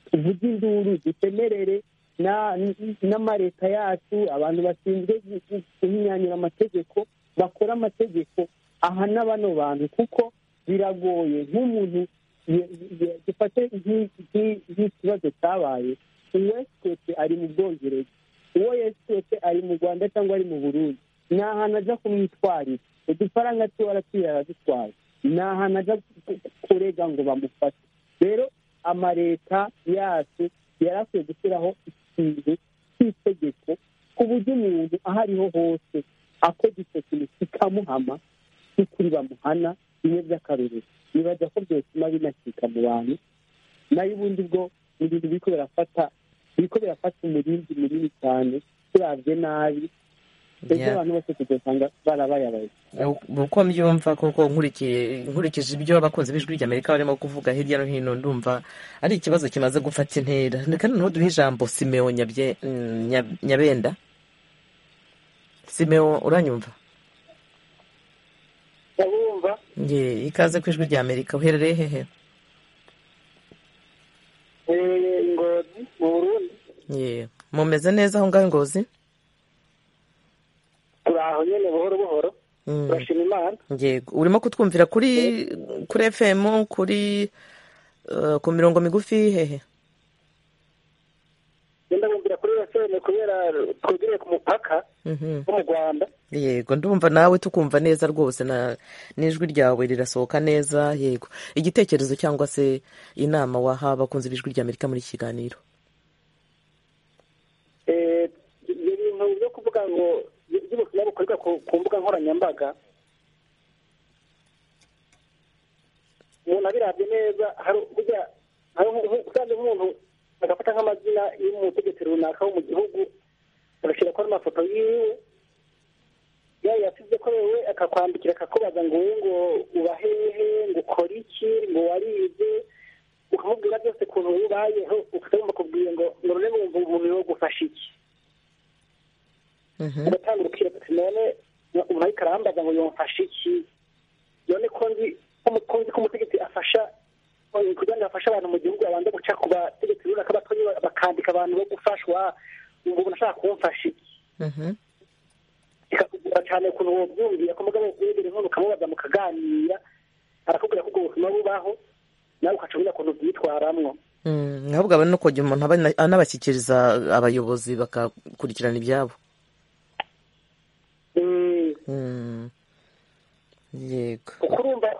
tuvuge induru dutemerere n'amaleta yacu abantu bashinzwe guhinyanyura amategeko bakora amategeko ahana bano bantu kuko biragoye nk'umuntu dufate nk'ikibazo cyabaye uwesitete ari mu bwongereza uwo yesitete ari mu rwanda cyangwa ari mu burundi ni ahantu ajya kumwitwarira udufaranga tuba arapfira aradutwara ni ahantu ajya kurega ngo bamufate rero amaleta yacu yari akwiye gushyiraho ikintu cy'itegeko ku buryo umuntu aho ariho hose akoze icyo kintu kikamuhama n'ukuri bamuhana bimwe by'akarorero nibaza ko byotuma binacika mu bantu nayo ubundi bwo ibintu biri ko birafata biri ko birafata umurinzi munini cyane turabye nabi ndetse abantu bose tugasanga barabayabaye
uko mbyumva kuko nkurikije ibyo abakunzi b'ijwi ry'amerika barimo kuvuga hirya no hino ndumva ari ikibazo kimaze gufata intera reka noneho duhe ijambo simeo nyabenda simewo uranyumva
ndabumva
nge ikaze ku ijwi rya amerika uherereye hehe
eee ingozi mu burundi
Ye, mumeze neza aho ngaho ngozi
turi aho nyine buhoro buhoro
Mm.
turashima imana
yego urimo kutwumvira kuri kuri fm kuri eh, ku mirongo migufi hehe
ngenda bumvira kuri fm kubera twegereye ku mupaka
Mhm.
wo mu rwanda
yego ndumva nawe tukumva neza rwose na n'ijwi ryawe rirasohoka neza yego igitekerezo cyangwa se inama waha abakunzi b'ijwi rya amerika muri iki kiganiro
Eh, ibyo bintu byo kuvuga ngo by'ubutumwa bukorerwa ku- ku mbuga nkoranyambaga umuntu abirabye neza hari burya hari nko- nko- usanze nk'umuntu agafata nk'amazina y'umutegetsi runaka wo mu gihugu agashyira ko ari amafoto yiwe yaba yasize ko wewe akakwandikira akakubaza ngo wowe ngo uba hehe ngo ukore iki ngo warize ukamubwira byose ukuntu ubayeho ukagomba kubwira ngo ngo none wumva umubiri wo gufasha iki ugatanga urukiro ati none umuntu ariko arambaza ngo yomfashe iki none ko nzi ko mu- ko nzi ko umutegetsi afasha ko kugira ngo afashe abantu mu gihugu abanza guca ku bategetsi runaka batonye bakandika abantu bo gufashwa ubwo umuntu ashaka kumfasha iki bikakugora cyane ukuntu wobyumvira ku mugabo wegere nkono ukamubaza mukaganira arakubwira ko ubwo buzima bubaho nawe ukaca umenya ukuntu byitwaramwo
Mm, ahubwo aba no kujya umuntu abana- anabashyikiriza abayobozi bakakurikirana ibyabo
Mm,
Mm. yego
kuko urumva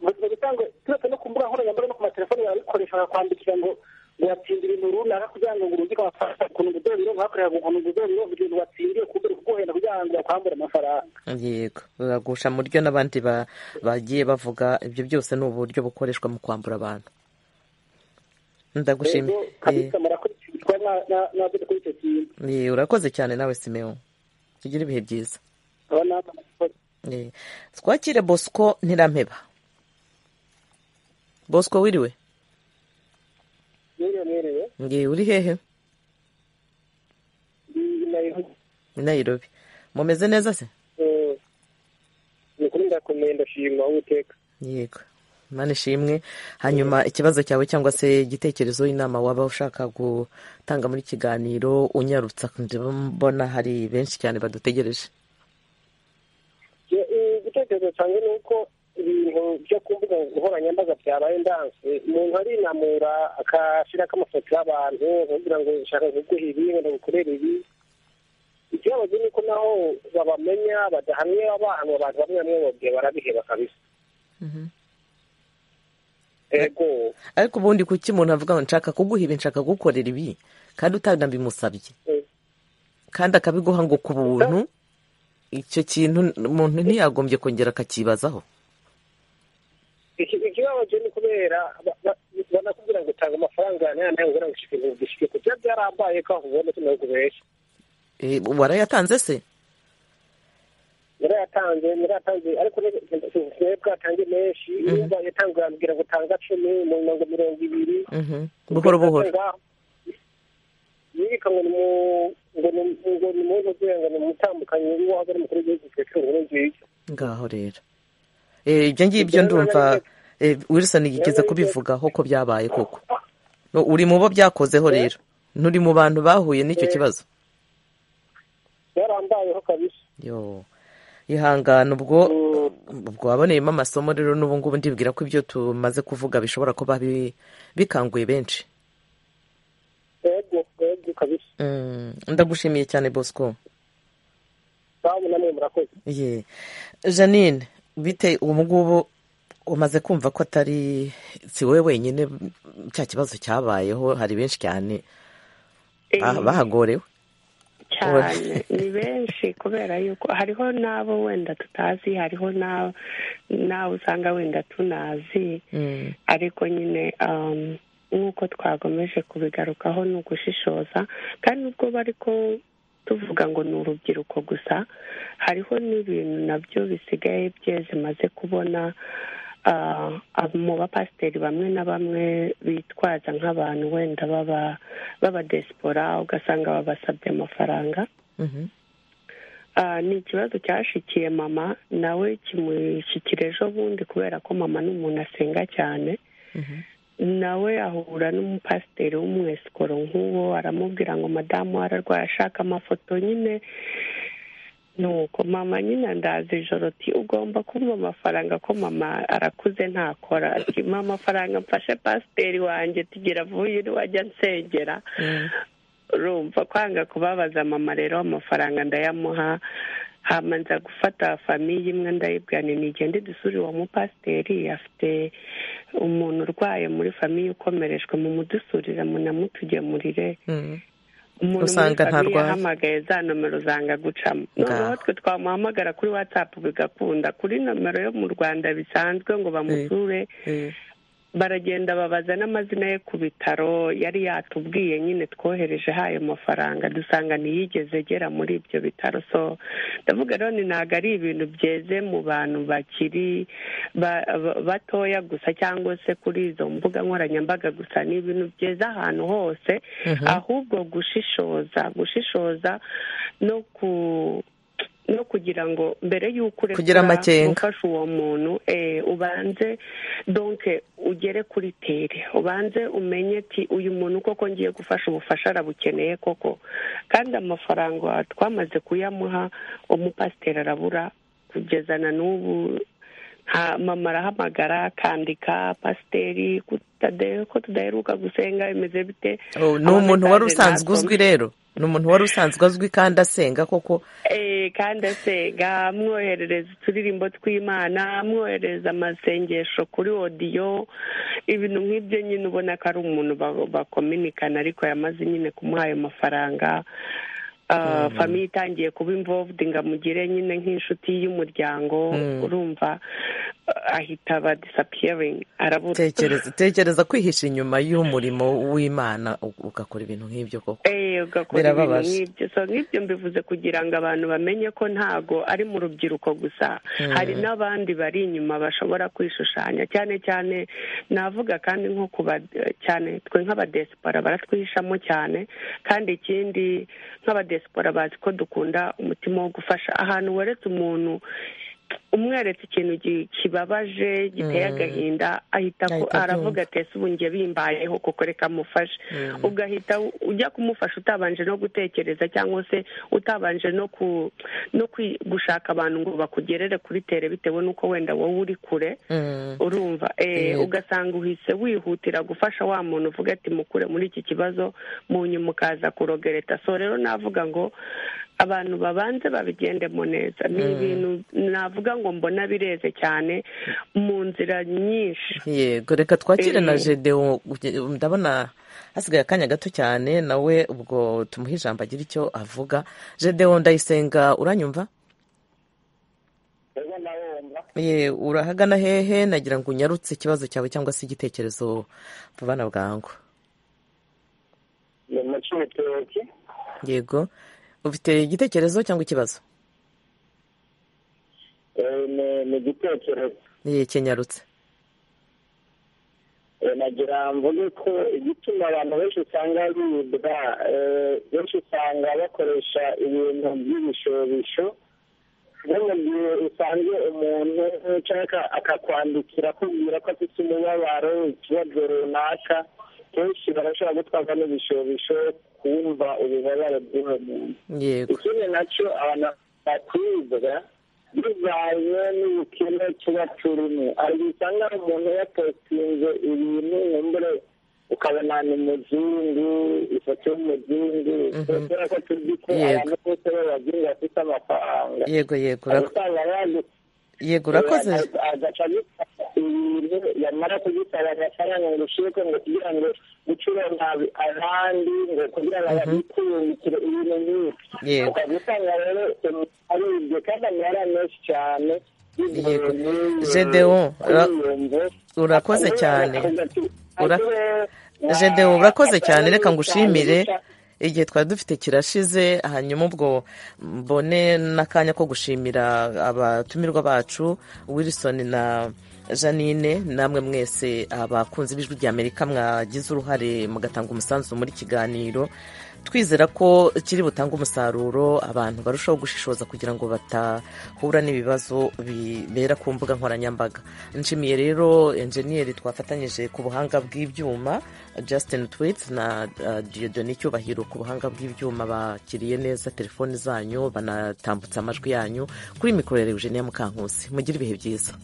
ubuzima bitangwe turetse no ku mbuga nkoranyambaga no ku matelefoni barabikoresha bakakwandikira ngo ngo watsinde ibintu runaka kugira ngo ngo urungike amafaranga ukuntu ngo uzobironka hakorera ngo ukuntu ngo uzobironka ibintu watsindiye kumbe uri kuguhenda kugira ngo bakwambure amafaranga
yego uragusha mu ryo n'abandi ba- bagiye bavuga ibyo byose ni uburyo bukoreshwa mu kwambura abantu ndagushimiye
rero kabisa murakurikizwa mwa- mwa- mwavuze kuri icyo kintu
Eh, eh, urakoze cyane nawe simewo tugire ibihe byiza
aba ni amafoto
Eh, twakire bosco ntirampeba bosco wiriwe
mwiriwe mwiriwe
nge uri hehe
Ni- ni-
i nairobi mumeze neza se
eh, ni kuri ndakomeye ndashima uwiteka
yego imana ishimwe hanyuma ikibazo cyawe cyangwa se igitekerezo inama waba ushaka gutanga muri kiganiro unyarutsa mbona hari benshi cyane badutegereje
Je- eh, igitekerezo cyanjye ni uko ibintu byo ku mbuga nkoranyambaga byabaye ndanse umuntu arinamura akashyirako amafoto y'abantu akavugira ngo nshaka kuguha ibi ngo ndagukorere ibi ikibabaje ni uko naho babamenya badahamye abantu abantu bamwe bamwe bobye barabiheba kabisa ego
ariko ubundi kuki umuntu avuga ngo nshaka kuguha ibi nshaka kugukorera ibi kandi utanabimusabye
Mm.
kandi akabiguha ngo ku buntu icyo kintu umuntu ntiyagombye kongera akakibazaho
Iki- ikibabaje ni kubera ba- ba- banakubwira ngo utanga amafaranga aya n'aya nayo kugira ngo ushike ibintu gishike ku byo byarambaye ko aho ubona tunakubeshya
Eh, warayatanze se
yari yatanze yari yatanze ariko sinari bwatange menshi niba yatanze yambwira ngo utanga cumi mu mirongo mirongo ibiri
Mhm. buhoro buhoro
yirika ngo ni mu- ngo ni- ngo ni mu kugira ngo ni umutambukanyi w'uwahoze ari umukuru w'igihugu petero nkurunziza
ngaho rero Eh, ibyo ngibyo ndumva eh, wilson yigize kubivugaho ko byabaye koko No, uri mu bo byakozeho rero nturi mu bantu bahuye n'icyo kibazo
byarambayeho kabisa
yo ihangana ubwo ubwo waboneyemo amasomo rero n'ubu ngubu ndibwira ko ibyo tumaze kuvuga bishobora kuba bi- bikanguye benshi
yego yego kabisa
Mm, ndagushimiye cyane bosco
babu namwe murakoze
ye janine bite ubu ngubu umaze kumva ko atari si wowe wenyine cya kibazo cyabayeho hari benshi cyane ah,
Eh,
bahagorewe
cyane ni benshi kubera yuko hariho n'abo wenda tutazi hariho n'abo n'abo usanga wenda tunazi
Mm,
ariko nyine um, nk'uko twagomeje kubigarukaho ni ugushishoza kandi nubwo bari ko tuvuga ngo ni urubyiruko gusa hariho n'ibintu nabyo bisigaye bye zimaze kubona ah, ab- mu bapasiteri bamwe na bamwe bitwaza nk'abantu wenda baba b'abadesipora ugasanga babasabye amafaranga
mhm,
ni ikibazo cyashikiye mama nawe kimushyikira ejo bundi kubera ko mama ni umuntu asenga cyane nawe ahura n'umupasiteri w'umwesikoro nk'uwo aramubwira ngo madamu ararwaye ashaka amafoto nyine nuko mama nyine ndaza ijoro ati ugomba kumva amafaranga ko mama arakuze ntakora ati mama amafaranga mfashe pasiteri wanjye tugira vuba wajya nsengera rumva kwanga kubabaza mama rero amafaranga ndayamuha hamanza gufata famiye imwe ndayibwirane nigende dusure uwo mupasiteri afite umuntu urwaye muri famiye ukomerejwe mu mudusurire munamutugemurire
Usanga ntarwaye.
yahamagaye za nomero zanga gucamo noneho twe twamuhamagara kuri watsapu bigakunda kuri nomero yo mu rwanda bisanzwe ngo bamusure baragenda babaza n'amazina ye ku bitaro yari yatubwiye nyine twohereje hayo mafaranga dusanga ntiyigeze agera muri ibyo bitaro so ndavuga rero ni ntabwo ari ibintu byeze mu bantu bakiri ba- ba- batoya gusa cyangwa se kuri izo mbuga nkoranyambaga gusa ni ibintu byeze ahantu hose ahubwo gushishoza gushishoza no ku no kugira ngo mbere y'uko
Kugira
urekura
amakenga.
gufasha uwo muntu eh, ubanze donke ugere kuri tere ubanze umenye ati uyu muntu koko ngiye gufasha ubufasha arabukeneye koko kandi amafaranga twamaze kuyamuha umupasiteri arabura kugeza na n'ubu nta- mama arahamagara akandika pasiteri kutade- ko tudaheruka gusenga bimeze bite
Oh, ni umuntu wari usanzwe uzwi rero ni umuntu wari usanzwe azwi kandi asenga koko
Eh, kandi asenga amwoherereza uturirimbo tw'imana amwoherereza amasengesho kuri odiyo ibintu nk'ibyo nyine ubona ko ari umuntu ba- bakominikana ariko yamaze nyine kumuha ayo mafaranga Ah, famiye itangiye kuba involved ngo amugire nyine nk'inshuti y'umuryango urumva ah, ahita aba disappearing arabura
tekereza tekereza kwihisha inyuma y'umurimo w'imana u- ugakora ibintu nk'ibyo koko
Eh, ugakora ibintu
Birababaje.
nk'ibyo so nk'ibyo mbivuze kugira ngo abantu bamenye ko ntago ari mu rubyiruko gusa hari n'abandi bari inyuma bashobora kwishushanya cyane cyane navuga kandi nko ku ba cyane twe nk'abadesipora baratwihishamo cyane kandi ikindi nk'abadesipora bazi ko dukunda umutima wo gufasha ahantu weretse umuntu umweretse ikintu gi- kibabaje giteye agahinda ahita ko
Ahita
aravuga ati ese ubu njye bimbayeho kuko reka mufashe ugahita u- ujya kumufasha utabanje no gutekereza cyangwa se utabanje no ku no kwi- gushaka abantu ngo bakugerere kuri tere bitewe n'uko wenda wowe uri kure
Mm.
urumva eh,
Yego.
ugasanga uhise wihutira gufasha wa muntu uvuga ati mukure muri iki kibazo mu nyuma ukaza kurogereta so rero navuga ngo abantu babanze babigendemo neza ni ibintu navuga ngo mbona bireze cyane mu nzira nyinshi
yego reka twakire na
Eh.
gedewo ndabona hasigaye akanya gato cyane nawe ubwo tumuhe ijambo agira icyo avuga gedewo ndayisenga uranyumva
rero nawe wumva
ye urahagana hehe nagira ngo unyarutse ikibazo cyawe cyangwa se igitekerezo bana bwangu
ni umucuruzi
yego ufite igitekerezo cyangwa ikibazo
eh, ni- ni igitekerezo
ye kinyarutse
Eh, nagira mvuge ko igituma abantu benshi usanga biribwa eh, benshi usanga bakoresha ibintu by'ibishobisho no mu gihe usanze umuntu cyangwa akakwandikira akubwira ko afite umubabaro ikibazo runaka kenshi barashobora gutwarwa n'ibishobisho kumva ububabare bw'uwo muntu
yego
ikindi nacyo abantu bakwibwa bivanye n'ubukene tuba turimo hari igihe usanga hari umuntu yapositinze ibintu nkumbure ukabona ni muzungu ifoto y'umuzungu kubera ko tuzi ko
Yego.
abantu bose b'abazungu bafite amafaranga
yego yego
hari
ura-
usanga yanditse
yego urakoze
agaca agifata ibintu yamara kugitanga amafaranga ngo ushyireko ngo kugira ngo gucura nabi abandi ngo kugira ngo abikungukire ibintu nk'ibi
Yego.
ukaba usanga rero umuntu aribye kandi amara menshi cyane
Yego. Gedeon, ura- urakoze cyane. Ura- Gedewo urakoze cyane reka ngushimire igihe twari dufite kirashize hanyuma ubwo mbone n'akanya ko gushimira abatumirwa bacu wilson na janine namwe mwese abakunzi b'ijwi ry'amerika mwagize uruhare mugatanga umusanzu muri kiganiro twizera ko kiri butange umusaruro abantu barushaho gushishoza kugira ngo batahura n'ibibazo bibera ku mbuga nkoranyambaga nshimiye rero enjeniyeri twafatanyije ku buhanga bw'ibyuma Justin Tweets na Dieudonne Cyubahiro ku buhanga bw'ibyuma bakiriye neza telefoni zanyu banatambutsa amajwi yanyu kuri mikoro ya Eugenia Mukankusi mugire ibihe byiza